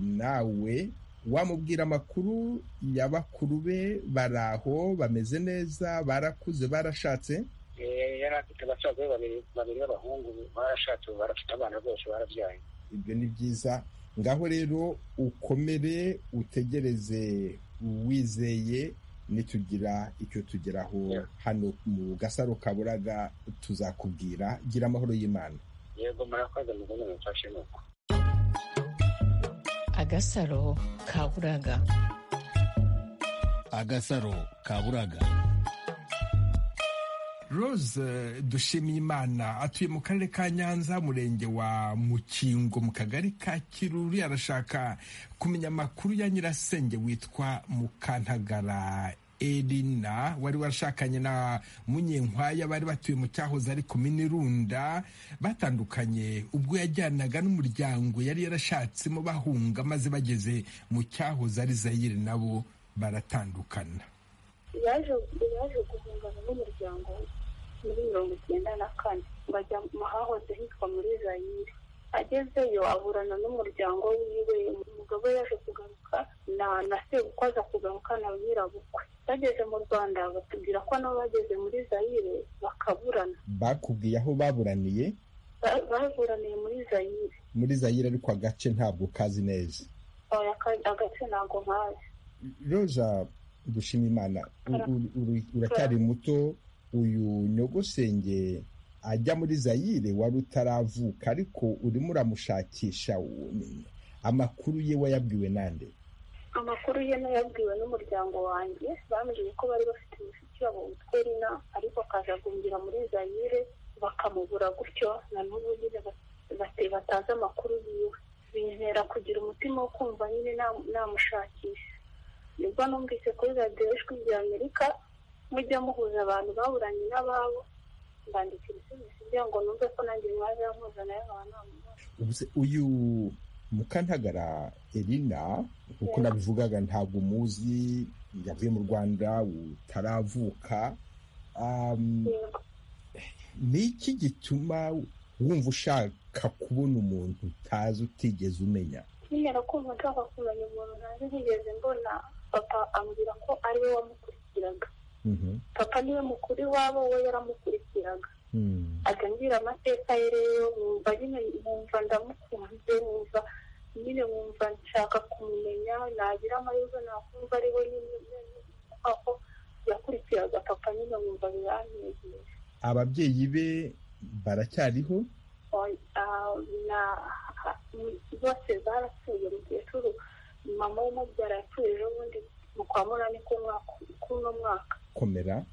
nawe wamubwira amakuru ya bakuru be bari aho bameze neza barakuze barashatse yari afite abasaza be babiri b'abahungu barashatse ubu barafite abana rwose barabyaye ibyo ni byiza ngaho rero ukomere utegereze wizeye nitugira icyo tugeraho hano mu gasaro kaburaga tuzakubwira gira amahoro y'imana yego murakoze mugomba mumfashe nuko agasaro kaburaga agasaro kaburaga rose dushimiyimana atuye mu karere ka nyanza umurenge wa mukingo mu kagari ka kiruri arashaka kumenya amakuru ya nyirasenge witwa mukantagara erina wari warashakanye na munyenkwaya bari batuye mu cyahoze ari ku minirunda batandukanye ubwo yajyanaga n'umuryango yari yarashatsemo bahunga maze bageze mu cyahoze ari zayire nabo baratandukana yaje guhungana n'umuryango muri mirongo icyenda na kane bajya mu hahoze hitwa muri zayire agezeyo aburana n'umuryango wiwe umugabo yaje kugaruka na na sebukwe aza kugaruka na nyirabukwe bageze mu rwanda batubwira ko nabo bageze muri zayire bakaburana bakubwiye aho baburaniye baburaniye muri zayire muri zayire ariko agace ntabwo kazi neza agace ntabwo nkazi roza dushima imana uracyari muto uyu nyogosenge ajya muri zayire wari utaravuka ariko urimo uramushakisha amakuru ye wayabwiwe nande amakuru ye nayabwiwe n'umuryango wanjye bambwiye ko bari bafite mushiki wabo witwa rina ariko akajagumbira muri zayire bakamubura gutyo na n'ubu nyine batazi amakuru yiwe bintera kugira umutima wo kumva nyine namushakisha nibwo numvise kuri radiyo ijwi rya amerika mujya muhuza abantu baburanye n'ababo mbandikira ibisubizo kugira ngo numve ko nanjye mwaje mpuza nayo nkaba uyu mukantagara erina nk'uko nabivugaga ntabwo umuzi yavuye mu rwanda utaravuka ni iki gituma wumva ushaka kubona umuntu utazi utigeze umenya nyine kumva nshaka kumenya umuntu ntazi ntigeze mbona papa ambwira ko ari we wamukurikiraga papa niwe mukuru iwabo we yaramukurikiraga ajya ambwira amateka ye rero wumva nyine wumva ndamukunze wumva nyine wumva nshaka kumumenya nagira amahirwe nakumva ari we nyine aho yakurikiraga papa nyine wumva biranyegeje ababyeyi be baracyariho bose barapfuye umukecuru mama w'umubyara yapfuye ejo bundi mu kwa munani k'uno mwaka komera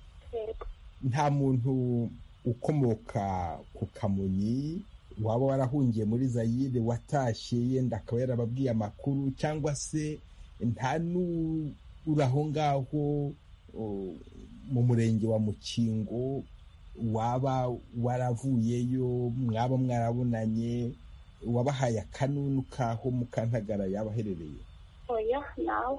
nta muntu ukomoka ku kamonyi waba warahungiye muri zayire watashye yenda akaba yarababwiye amakuru cyangwa se nta n'uri aho ngaho mu murenge wa mukingo waba waravuyeyo mwaba mwarabonanye wabahaye akanunu kaho mukantagara yaba aherereye oya nawe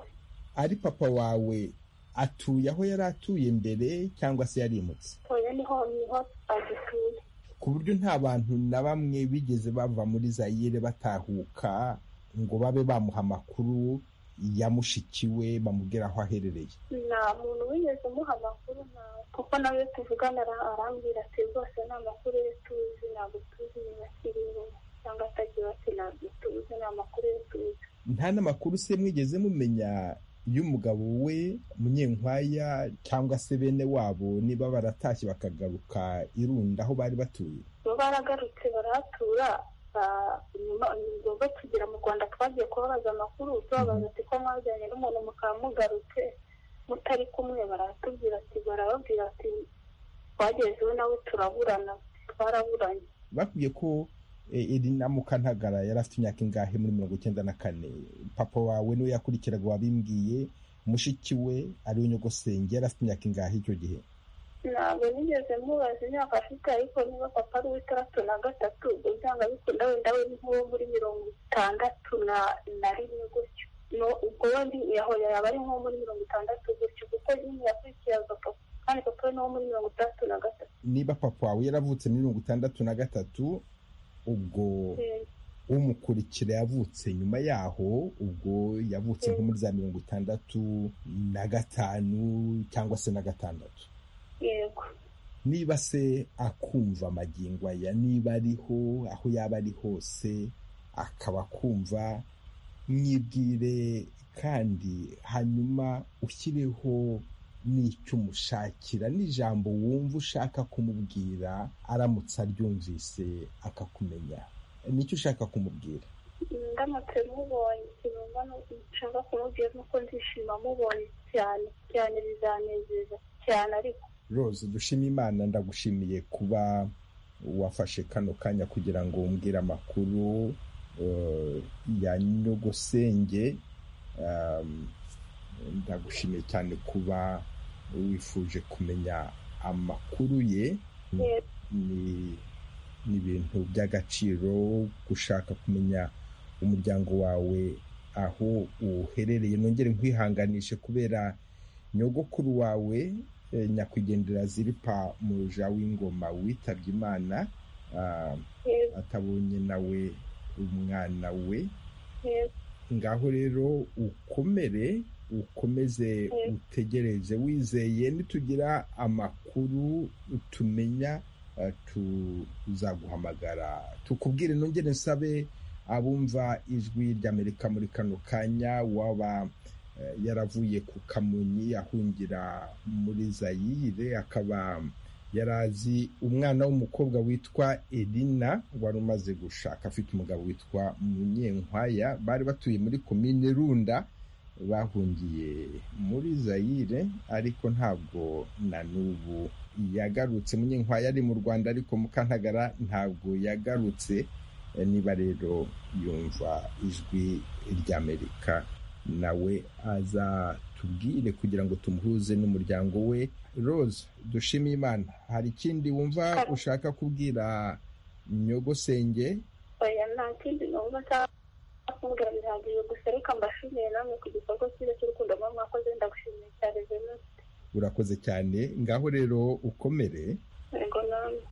ari papa wawe atuye aho yari atuye mbere cyangwa se yarimutse oya niho niho agituye ku buryo nta bantu na bamwe bigeze bava muri zayire batahuka ngo babe bamuha amakuru ya mushiki we bamubwira aho aherereye nta muntu wigeze umuha amakuru nawe kuko nawe tuvugana ara- arambwira ati rwose ni amakuru ye tuzi ntabwo tuzi niba akiriho cyangwa atagira ati ntabwo tuzi ni amakuru ye tuzi nta n'amakuru se mwigeze mumenya y'umugabo we munyenkwaya cyangwa se bene wabo niba baratashye bakagaruka irunda aho bari batuye bo baragarutse barahatura ba- nyuma ubwo bakigera mu rwanda twagiye kubabaza amakuru tubabaza ati ko mwajyanye n'umuntu mukaba mugarutse mutari kumwe baratubwira ati barababwira ati twagezeho nawe turaburana twaraburanye bakubwiye ko eh, Elina Mukantagara yari afite imyaka ingahe muri mirongo icyenda na kane papa wawe niwe yakurikiraga wabimbwiye mushiki we ariwe nyogosenge yari afite imyaka ingahe icyo gihe ntabwo nigeze mubaza imyaka afite ariko niba papa ari uw'itandatu na gatatu uzanga bikunda wenda we ni nk'uwo muri mirongo itandatu na na rimwe gutyo No- ubwo we ndi yaho yaba ari nk'uwo muri mirongo itandatu gutyo kuko nyine yakurikiraga papa kandi papa we ni uwo muri mirongo itandatu na gatatu niba papa wawe yaravutse muri mirongo itandatu na gatatu ubwo umukurikira yavutse nyuma yaho ubwo yavutse nko muri za mirongo itandatu na gatanu cyangwa se na gatandatu yego niba se akumva amagingo aya niba ariho aho yaba ari hose akaba akumva mwibwire kandi hanyuma ushyireho n'icyo umushakira n'ijambo wumva ushaka kumubwira aramutse aryumvise akakumenya nicyo ushaka kumubwira ndamutse mubonye ikintu nshaka kumubwira nuko ndishima mubonye cyane cyane bizanezeza cyane ariko rose dushima imana ndagushimiye kuba wafashe kano kanya kugira ngo umbwire amakuru eh, ya nyogosenge Um, ndagushimiye cyane kuba wifuje kumenya amakuru ye ni ni ibintu by'agaciro gushaka kumenya umuryango wawe aho uherereye nongere nkwihanganishe kubera nyogokuru wawe eh, nyakwigendera ziripa muruja w'ingoma witabye imana ah, atabonye nawe umwana we yego ngaho rero ukomere ukomeze utegereze wizeye nitugira amakuru tumenya eh, tuzaguhamagara tukubwire nongere nsabe abumva ijwi ry'amerika muri kano kanya waba eh, yaravuye ku kamonyi ahungira muri zayire akaba yarazi umwana w'umukobwa witwa Elina wari umaze gushaka afite umugabo witwa Munyenkwaya bari batuye muri komine Runda bahungiye muri Zaire ariko ntabwo na n'ubu yagarutse Munyenkwaya ari mu Rwanda ariko Mukantagara ntabwo yagarutse Eh, niba rero yumva ijwi ry'amerika nawe azatubwire kugira ngo tumuhuze n'umuryango we rose dushime imana hari ikindi wumva ushaka kubwira nyogosenge oya nta kindi numva nshaka kumubwira bihagije gusa reka mbashimiye namwe ku gikorwa cyiza cy'urukundo mwe mwakoze ndagushimiye cyane venuste urakoze cyane ngaho rero ukomere yego namwe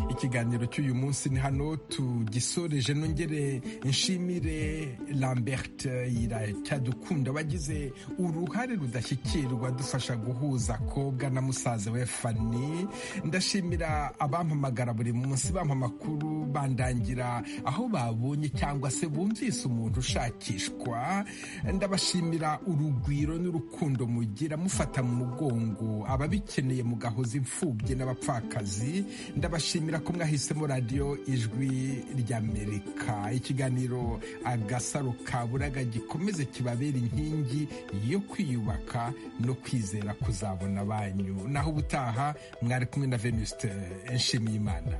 ikiganiro cy'uyu munsi ni hano tugisoreje nongere nshimire lambert iracyadukunda wagize uruhare rudashyikirwa dufasha guhuza kobwa na musaza we fani ndashimira abampamagara buri munsi bampa amakuru bandangira aho babonye cyangwa se bumvise umuntu ushakishwa ndabashimira urugwiro n'urukundo mugira mufata mu mugongo ababikeneye mugahoza imfubyi n'abapfakazi ndabashimira ko mwahisemo radiyo ijwi ry'amerika ikiganiro agasaro ka buraga gikomeze kibabera inkingi yo kwiyubaka no kwizera kuzabona banyu naho ubutaha mwari kumwe na venuste nshimiyimana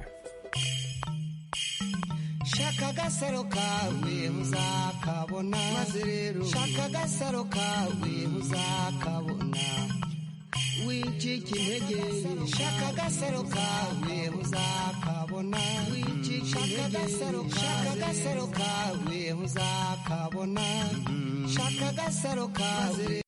shaka agasaro kawe uzakabona maze rero shaka agasaro kawe uzakabona wicika intege shaka agasaro kawe uzakabona wicika intege shaka agasaro kawe uzakabona shaka agasaro kawe